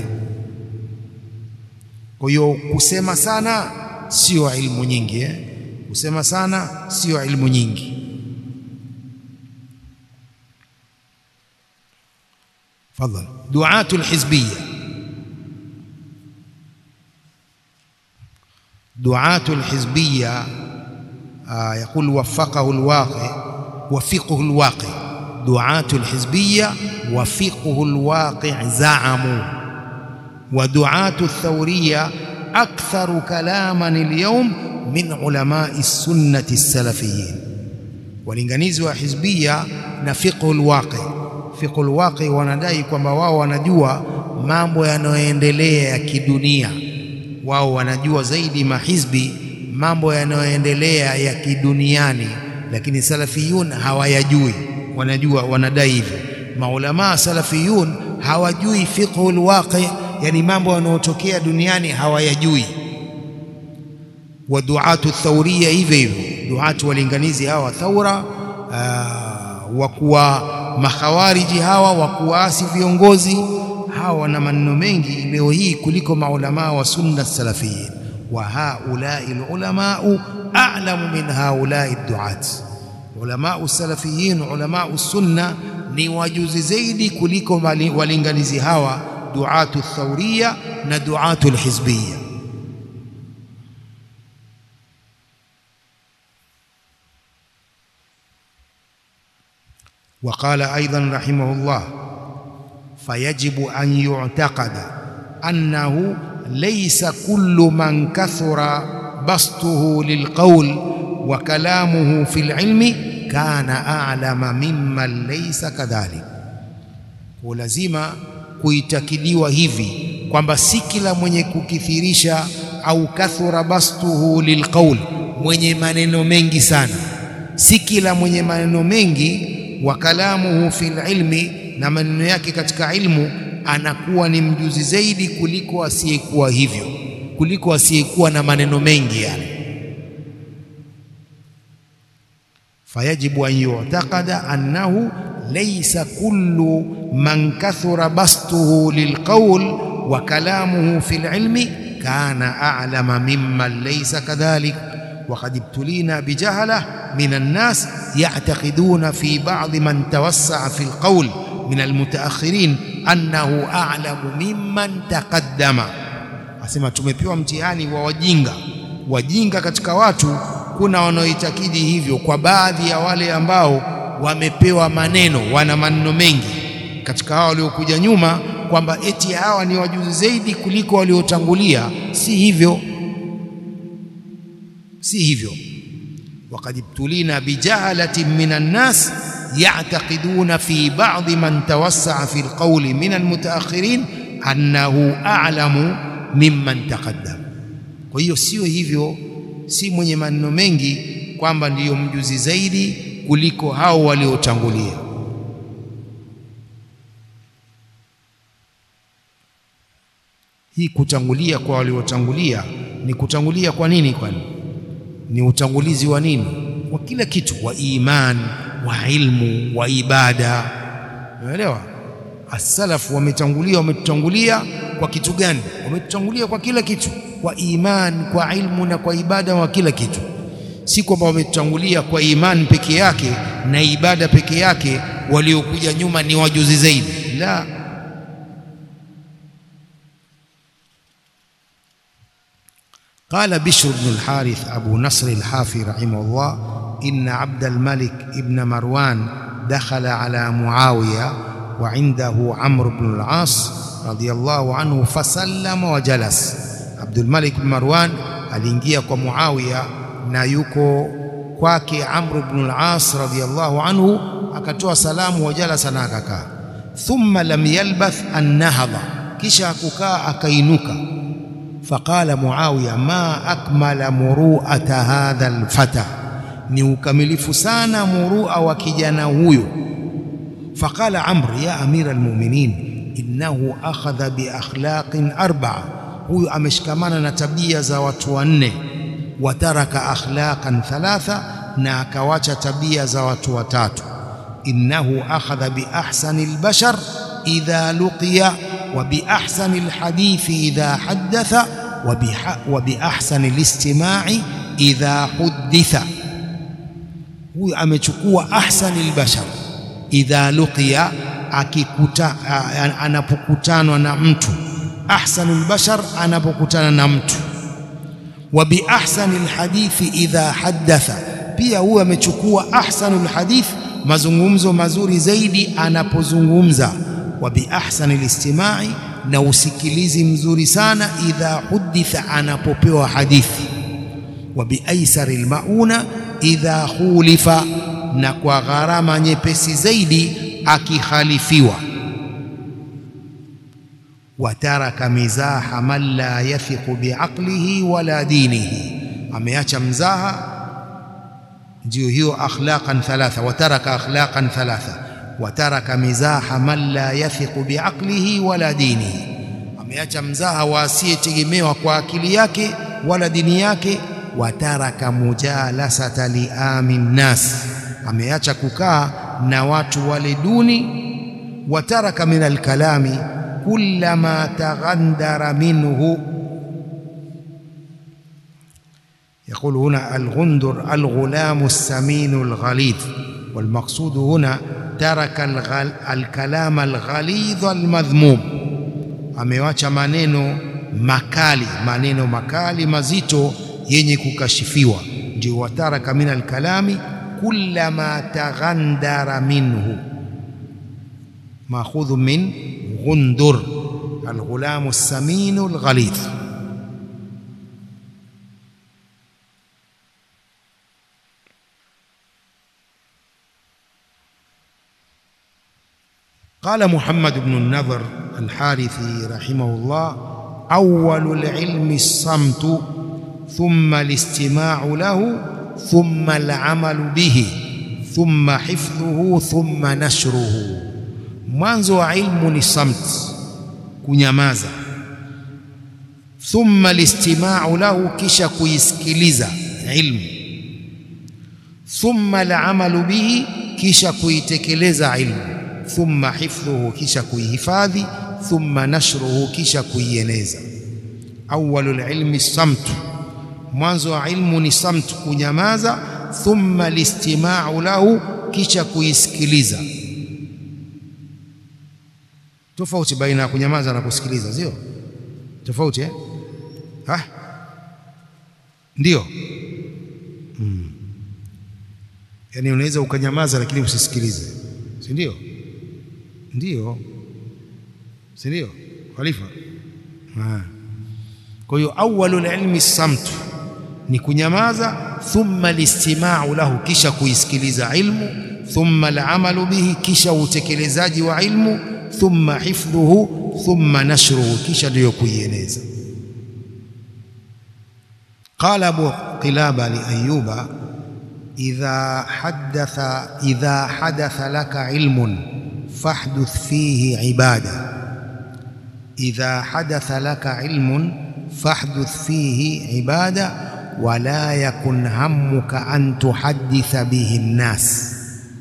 A: Kwa hiyo kusema sana sio ilmu nyingi eh? Kusema sana sio ilmu nyingi. Fadhal, duatu lhizbiya, duatu lhizbiya yaqul wafaqahu lwaqi wafiqhu lwaqi, duatu lhizbiya wafiqhu lwaqi zaamu wa duatu lthawriya aktharu kalaman alyawm min ulamai sunnati salafiyin, walinganizi wa hizbiya na fiqhu lwaqi Fiqhul Waqi wanadai kwamba wao wanajua mambo yanayoendelea ya kidunia. Wao wanajua zaidi mahizbi mambo yanayoendelea ya kiduniani, lakini salafiyun hawayajui. Wanajua, wanadai hivyo. Maulamaa salafiyun hawajui fiqhul waqi, yani mambo yanayotokea duniani hawayajui. Wa duatu thawriya hivyo hivyo, duatu walinganizi hawa thaura wakuwa makhawariji hawa wa kuasi viongozi hawa wana maneno mengi leo hii kuliko maulamaa wa sunna salafiyin. Wa haulai lulamau a'lamu min haulai duat, ulamau salafiyin, ulamau sunna ni wajuzi zaidi kuliko walinganizi hawa duatu thawriya na duatu lhizbiya. Waqala aidan rahimahullah fayajibu an yu'taqada annahu laysa kullu man kathura bastuhu lilqawl wa kalamuhu fil ilmi kana a'lama mimman laysa kadhalik. Kwa lazima kuitakidiwa hivi kwamba si kila mwenye kukithirisha au kathura bastuhu lilqawl, mwenye maneno mengi sana, si kila mwenye maneno mengi wa kalamuhu fil ilmi, na maneno yake katika ilmu, anakuwa ni mjuzi zaidi kuliko asiyekuwa hivyo, kuliko asiyekuwa na maneno mengi yani. Fayajibu an yu'taqada annahu laysa kullu man kathura bastuhu lilqawl wa kalamuhu fil ilmi kana a'lama mimman laysa kadhalik وقد ابتلينا بجهلة من الناس يعتقدون في بعض من توسع في القول من المتأخرين أنه أعلم ممن تقدم asema tumepewa mtihani wa wajinga wajinga katika watu kuna wanaoitakidi hivyo kwa baadhi ya wale ambao wamepewa maneno wana maneno mengi katika hao waliokuja nyuma kwamba eti hawa ni wajuzi zaidi kuliko waliotangulia si hivyo si hivyo waqad ibtulina bijahalatin minan nas ya'taqiduna fi ba'd man tawassa'a fi alqawli min almutaakhirin annahu a'lamu mimman taqaddam kwa hiyo sio hivyo si mwenye maneno mengi kwamba ndiyo mjuzi zaidi kuliko hao waliotangulia hii kutangulia kwa waliotangulia ni kutangulia kwa nini kwani ni utangulizi wa nini wa kila kitu wa iman wa ilmu wa ibada unaelewa as-salaf wametangulia wametutangulia kwa kitu gani wametutangulia kwa kila kitu kwa iman kwa ilmu na kwa ibada wa kila kitu si kwamba wametutangulia kwa iman peke yake na ibada peke yake waliokuja nyuma ni wajuzi zaidi la قال بشر بن الحارث أبو نصر الحافي رحمه الله إن عبد الملك ابن مروان دخل على معاوية وعنده عمرو بن العاص رضي الله عنه فسلم وجلس عبد الملك بن مروان aliingia kwa Muawiya na yuko kwake Amr ibn al-As radiyallahu anhu akatoa salamu wajalasa na akakaa thumma lam yalbath an nahadha kisha kukaa akainuka فقال معاوية ما أكمل مروءة هذا الفتى ni ukamilifu sana murua wa kijana huyo faqala amr ya amira almu'minin innahu akhadha bi akhlaqin arba'a huyu ameshikamana na tabia za watu wanne wataraka akhlaqan thalatha na akawacha tabia za watu watatu innahu akhadha bi ahsani albashar idha luqiya wa bi ahsani alhadithi idha haddatha wa bi ahsani alistima'i idha hudditha huyu amechukua ahsani albashar idha luqiya akikuta anapokutanwa na mtu ahsanul bashar anapokutana na mtu wa bi ahsanil hadithi idha haddatha pia huyu amechukua ahsanul hadith mazungumzo mazuri zaidi anapozungumza wa bi ahsanil istima'i na usikilizi mzuri sana idha huditha anapopewa hadithi wa bi aisaril mauna idha khulifa na kwa gharama nyepesi zaidi akikhalifiwa wataraka mizaha man la yathiqu biaqlihi wala dinihi ameacha mzaha ndio hiyo akhlaqan thalatha wataraka akhlaqan thalatha wataraka mizaha man la yathiqu biaqlihi wala dinihi ameacha mzaha wa asiyetegemewa kwa akili yake wala dini yake wataraka mujalasata liamin nas ameacha kukaa na watu wale duni wataraka min alkalami كلما تغندر منه يقول هنا الغندر الغلام السمين الغليظ والمقصود هنا ترك الغل الكلام الغليظ المذموم amewacha maneno makali maneno makali mazito yenye kukashifiwa ndio wataraka min alkalami kullama taghandara minhu ماخوذ من غندر الغلام السمين الغليظ قال محمد بن النضر الحارثي رحمه الله أول العلم الصمت ثم الاستماع له ثم العمل به ثم حفظه ثم نشره mwanzo wa ilmu ni samt kunyamaza thumma listima'u lahu kisha kuisikiliza ilmu thumma al'amalu bihi kisha kuitekeleza ilmu thumma hifdhuhu kisha kuihifadhi thumma nashruhu kisha kuieneza awwalul ilmi samtu mwanzo wa ilmu ni samtu kunyamaza thumma listima'u lahu kisha kuisikiliza tofauti baina ya kunyamaza na kusikiliza sio tofauti eh ha ndio hmm. yaani unaweza ukanyamaza lakini usisikilize si ndio ndio si ndio khalifa kwa hiyo awwalul ilmi samtu ni kunyamaza thumma listima'u lahu kisha kuisikiliza ilmu thumma al'amalu bihi kisha utekelezaji wa ilmu thumma hifdhuhu thumma nashruhu kisha ndio kuieneza قال أبو قلابة لأيوب إذا حدث إذا حدث لك علم فاحدث فيه عبادة إذا حدث لك علم فاحدث فيه عبادة ولا يكن همك أن تحدث به الناس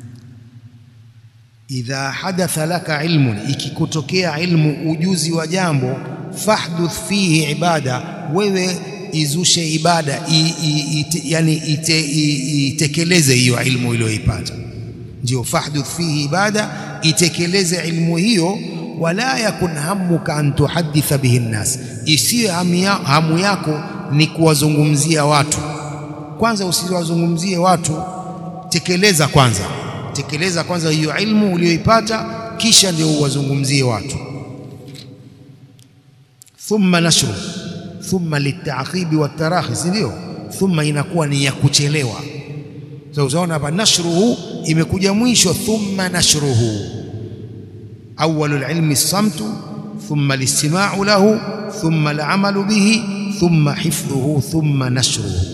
A: إذا حدث لك علم ikikutokea ilmu ujuzi wa jambo fahduth fihi ibada wewe izushe ibada i, i, ite, yani ite, i, itekeleze hiyo ilmu uliyoipata ndio fahduth fihi ibada itekeleze ilmu hiyo wala yakun hamuka an tuhaditha bihi nnas isiyo hamu yako ni kuwazungumzia watu kwanza usiwazungumzie watu tekeleza kwanza tekeleza kwanza hiyo ilmu uliyoipata kisha ndio uwazungumzie watu thumma nashru thumma litaqibi watarahi si ndio thumma inakuwa ni ya kuchelewa sasa unaona hapa nashruhu imekuja mwisho thumma nashruhu awwalul ilmi samtu thumma listima'u lahu thumma al'amalu bihi thumma hifdhuhu thumma nashruhu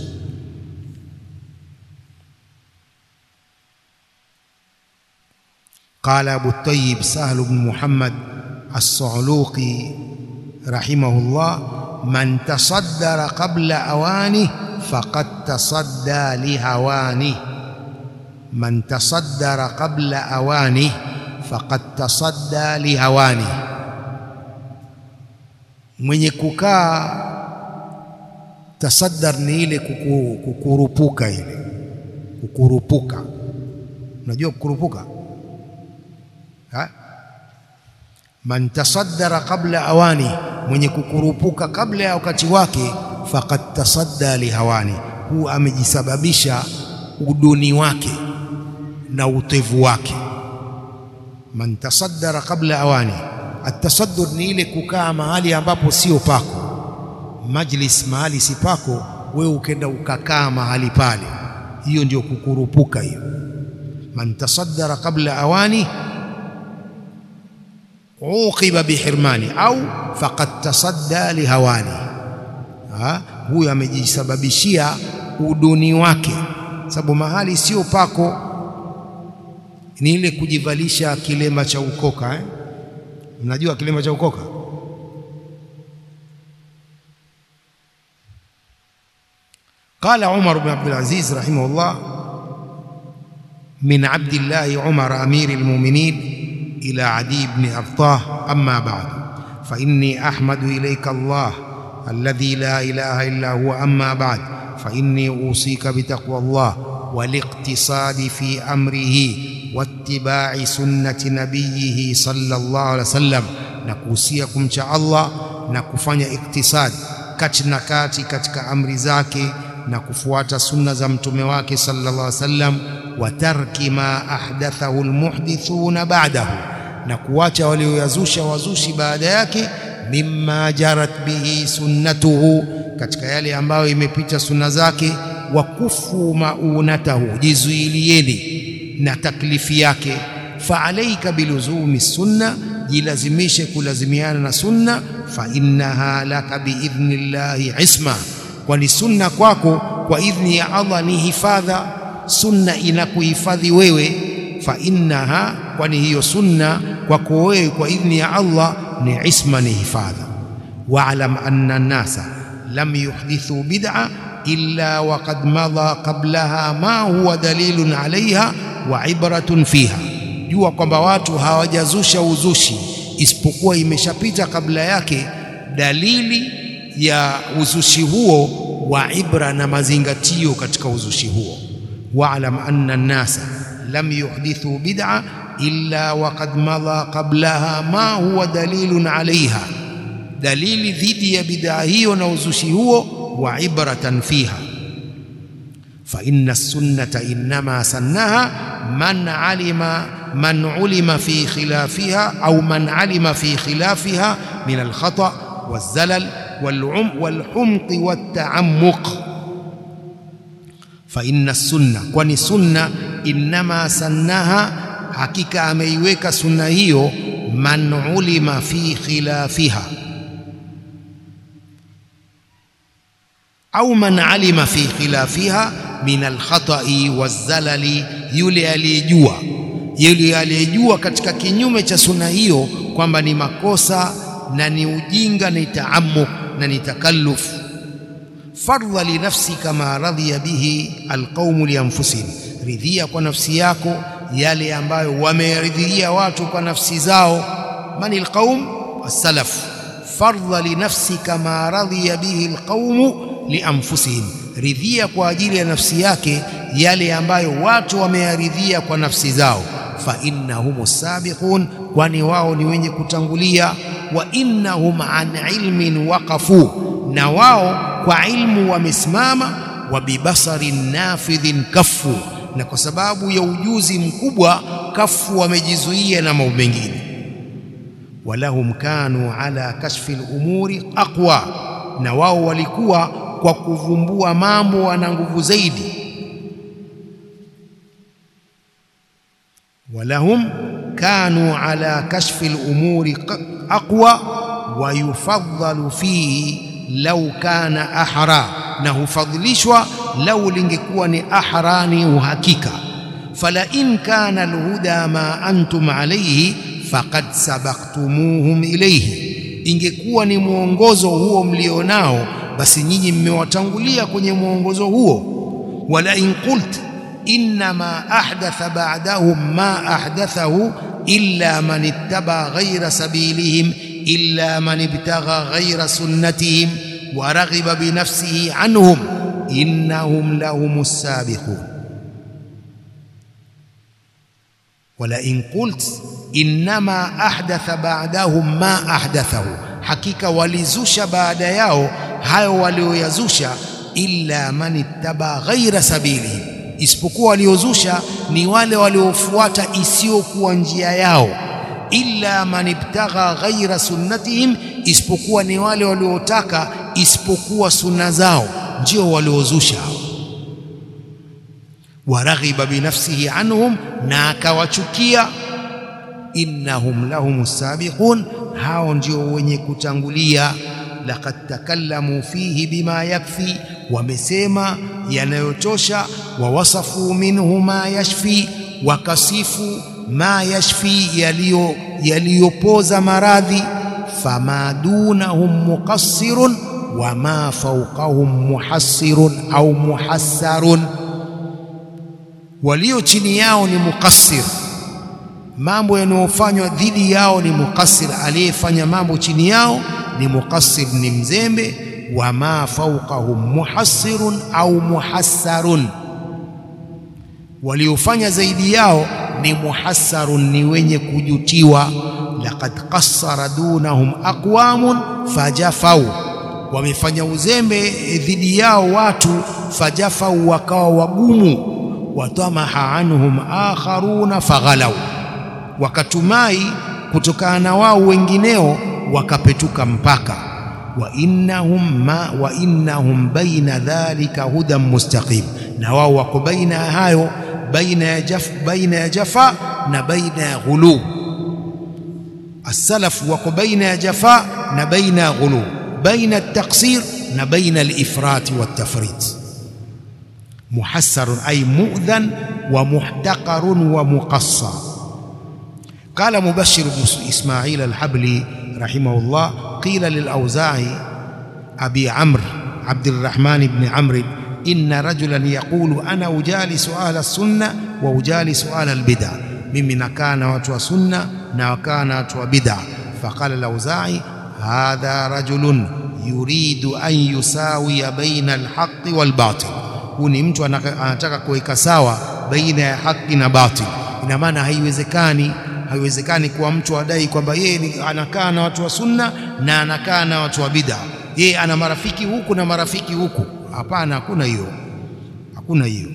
A: قال أبو الطيب سهل بن محمد الصعلوقي رحمه الله من تصدر قبل أوانه فقد تصدى لهوانه من تصدر قبل أوانه فقد تصدى لهوانه mwenye kukaa tasaddar ni ile kuku, kukurupuka ile kukurupuka unajua kukurupuka ha? man tasaddara qabla awani mwenye kukurupuka kabla ya wakati wake faqad tasadda lihawani huu amejisababisha uduni wake na utevu wake man tasaddara qabla awani atasaddur ni ile kukaa mahali ambapo sio pako majlis mahali si pako wewe ukenda ukakaa mahali pale hiyo ndio kukurupuka hiyo man tasaddara qabla awani uqiba bihirmani au faqad tasadda lihawani huyo amejisababishia uduni wake sababu mahali sio pako ni ile kujivalisha kilema cha ukoka eh? mnajua kilema cha ukoka قال عمر بن عبد العزيز رحمه الله من عبد الله عمر أمير المؤمنين إلى عدي بن أبطاه أما بعد فإني أحمد إليك الله الذي لا إله إلا هو أما بعد فإني أوصيك بتقوى الله والاقتصاد في أمره واتباع سنة نبيه صلى الله عليه وسلم نكوسيكم شاء الله نكفanya iktisad kati na kati katika amri zake na kufuata sunna za mtume wake sallallahu alaihi wasallam wa tarki ma ahdathahu almuhdithuna ba'dahu na kuacha walioyazusha wazushi baada yake mimma jarat bihi sunnatuhu katika yale ambayo imepita sunna zake wa kufu maunatahu jizuilieni na taklifi yake fa alaika biluzumi sunna jilazimishe kulazimiana na sunna fa innaha laka biidhnillahi isma kwani sunna kwako kwa idhni ya Allah ni hifadha sunna inakuhifadhi wewe fa innaha kwani hiyo sunna kwako wewe kwa idhni ya Allah ni isma ni hifadha wa'lam anna an-nasa lam yuhdithu bid'a illa waqad madha qablaha ma huwa dalilun alaiha wa ibratun fiha jua kwamba watu hawajazusha uzushi isipokuwa imeshapita kabla yake dalili ya uzushi huo wa ibra na mazingatio katika uzushi huo. Wa'lam anna an-nasa lam yuhdithu bid'a illa waqad madha qablaha ma huwa dalilun alaiha, dalili dhidi ya bid'a hiyo na uzushi huo, wa ibratan fiha fa inna as-sunnata innama sannaha man alima man ulima fi khilafiha au man alima fi khilafiha min al-khata waz-zalal wal-humqi wat-ta'ammuq fa inna as-sunna, kwani sunna innama sannaha hakika ameiweka sunna hiyo man ulima fi khilafiha au man alima fi khilafiha min alkhatai wazalali, yule aliyejua yule aliyejua katika kinyume cha sunna hiyo kwamba ni makosa na ni ujinga ni taamuk na ni takalluf. Fardha li nafsika ma radhiya bihi alqaumu li anfusihim, ridhia kwa nafsi yako yale ambayo wameridhia watu kwa nafsi zao. Man alqaum as-salaf. Fardha li nafsika ma radhiya bihi alqaumu li anfusihim, ridhia kwa ajili ya nafsi yake yale ambayo watu wameyaridhia kwa nafsi zao. Fa innahum sabiqun, kwani wao ni wenye kutangulia. Wa innahum an ilmin waqafu, na wao kwa ilmu wamesimama. Wa bibasarin nafidhin kafu na kwa sababu ya ujuzi mkubwa kafu wamejizuia na mambo mengine. Walahum kanu ala kashfi al-umuri aqwa, na wao walikuwa kwa kuvumbua mambo wana nguvu zaidi. Walahum kanu ala kashfi al-umuri aqwa wa yufaddalu fihi lau kana ahra, na hufadhilishwa lau lingekuwa ni ahra, ni uhakika. Fala in kana alhuda ma antum alayhi faqad sabaktumuhum ilayhi, ingekuwa ni mwongozo huo mlionao, basi nyinyi mmewatangulia kwenye mwongozo huo. Wala in qult innama ahdatha ba'dahum ma ahdathahu illa man ittaba ghayra sabilihim illa man ibtagha ghayra sunnatihim wa raghiba binafsihi anhum innahum lahumus sabiqun. Wala in qult innama ahdatha ba'dahum ma ahdathahu, hakika walizusha baada yao hayo walioyazusha. Illa man ittaba ghaira sabilihim, isipokuwa waliozusha ni wale waliofuata isiyokuwa njia yao. Illa man ibtagha ghaira sunnatihim, isipokuwa ni wale waliotaka isipokuwa sunna zao, ndio waliozusha. Waraghiba binafsihi anhum, na akawachukia. Innahum lahum sabiqun, hao ndio wenye kutangulia. Laqad takallamu fihi bima yakfi, wamesema yanayotosha. Wawasafu minhu ma yashfi, wakasifu ma yashfi, yaliyopoza maradhi. Fama dunahum muqassirun wa ma fawqahum muhassirun au muhassarun, walio chini yao ni muqassir, mambo yanayofanywa dhidi yao ni muqassir, aliyefanya mambo chini yao ni muqassir, ni mzembe. Wa ma fawqahum muhassirun au muhassarun, waliofanya zaidi yao ni muhassarun, ni wenye kujutiwa. Laqad qassara dunahum aqwamun fajafau, wamefanya uzembe dhidi yao watu, fajafau, wakawa wagumu. Watamaha anhum akharuna faghalau, wakatumai kutokana na wao wengineo wakapetuka mpaka. Wa innahum ma wa innahum baina dhalika hudan mustaqim, na wao wako baina ya hayo, baina ya jaf, baina ya jafa na baina ya ghulu. As-salaf wako baina ya jafa na baina ya ghulu, baina at-taqsir na baina al-ifrat wa at-tafrit. Muhassarun ay mu'dhan wa muhtaqarun wa muqassar. Qala Mubashir ibn Ismail al-Habli rahimahullah qila lil-Awza'i abi Amr Abdurrahman ibn Amr inna rajulan yaqulu ana ujalisu ahla sunna wa ujalisu ahla al-bid'ah, mimi nakaa na watu wa sunna na wakaa na watu wa bid'ah. Faqala al-Awza'i hadha rajulun yuridu an yusawiya baina alhaqi walbatil, huu ni mtu anataka kuweka sawa baina ya haki na batil. Ina maana haiwezekani, haiwezekani kuwa mtu adai kwamba yeye anakaa na watu wa sunna na anakaa na watu wa bid'a, yeye ana marafiki huku na marafiki huku. Hapana, hakuna hiyo, hakuna hiyo.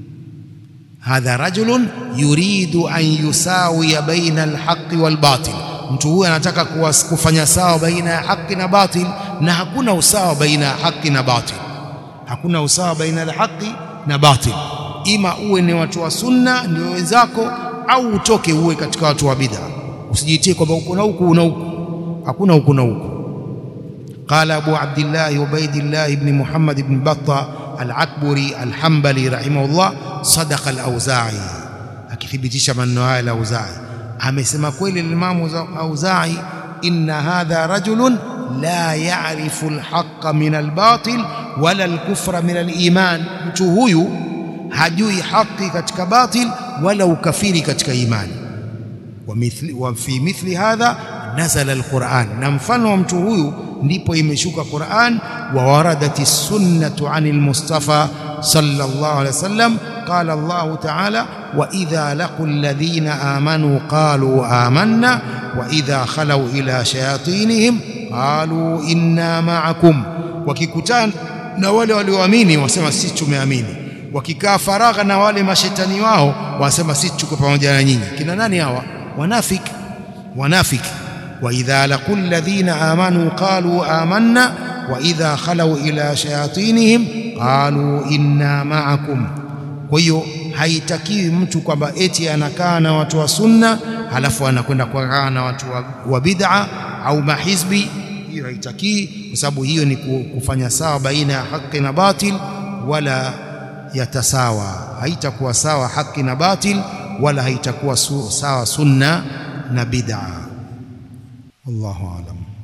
A: Hadha rajulun yuridu an yusawiya baina alhaqi walbatil, mtu huyu anataka kufanya sawa baina ya haki na batil, na hakuna usawa baina ya haki na batil, hakuna usawa baina ya haki na batil. Ima uwe ni watu wa sunna ndio wenzako, au utoke uwe katika watu wa bid'a. Usijitie kwamba uko na huku na huku, hakuna huku na huku. Qala Abu Abdillah Ubaidillah ibn Muhammad ibn Batta al-Akburi al-Hanbali rahimahullah, sadaqa al-Auza'i, akithibitisha maneno haya al-Auza'i amesema kweli Imamu Auza'i, inna hadha rajulun la ya'rifu al-haqqa min al-batil wala al-kufra min al-iman, mtu huyu hajui haki katika batil wala ukafiri katika imani. Wa mithli wa fi mithli hadha nazala al-Qur'an, na mfano wa mtu huyu ndipo imeshuka Qur'an. Wa waradati sunnatu anil Mustafa sallallahu alaihi wasallam qala Allahu ta'ala wa idha laqu alladhina amanu qalu amanna wa idha khalau ila shayatinihim qalu inna ma'akum, wakikutana na wale walioamini wasema sisi tumeamini, wakikaa faragha na wale mashetani wao wasema sisi tuko pamoja na nyinyi. Kina nani hawa? Wanafiki, wanafiki. wa idha laqu alladhina amanu qalu amanna wa idha khalau ila shayatinihim qalu inna ma'akum. Kwa hiyo haitakiwi mtu kwamba eti anakaa na watu wa sunna halafu anakwenda kukaa na watu wa, wa bid'a au mahizbi. Hiyo haitakii, kwa sababu hiyo ni kufanya sawa baina ya haki na batil, wala yatasawa, haitakuwa sawa haki na batil, wala haitakuwa sawa sunna na bid'a. Wallahu a'lam.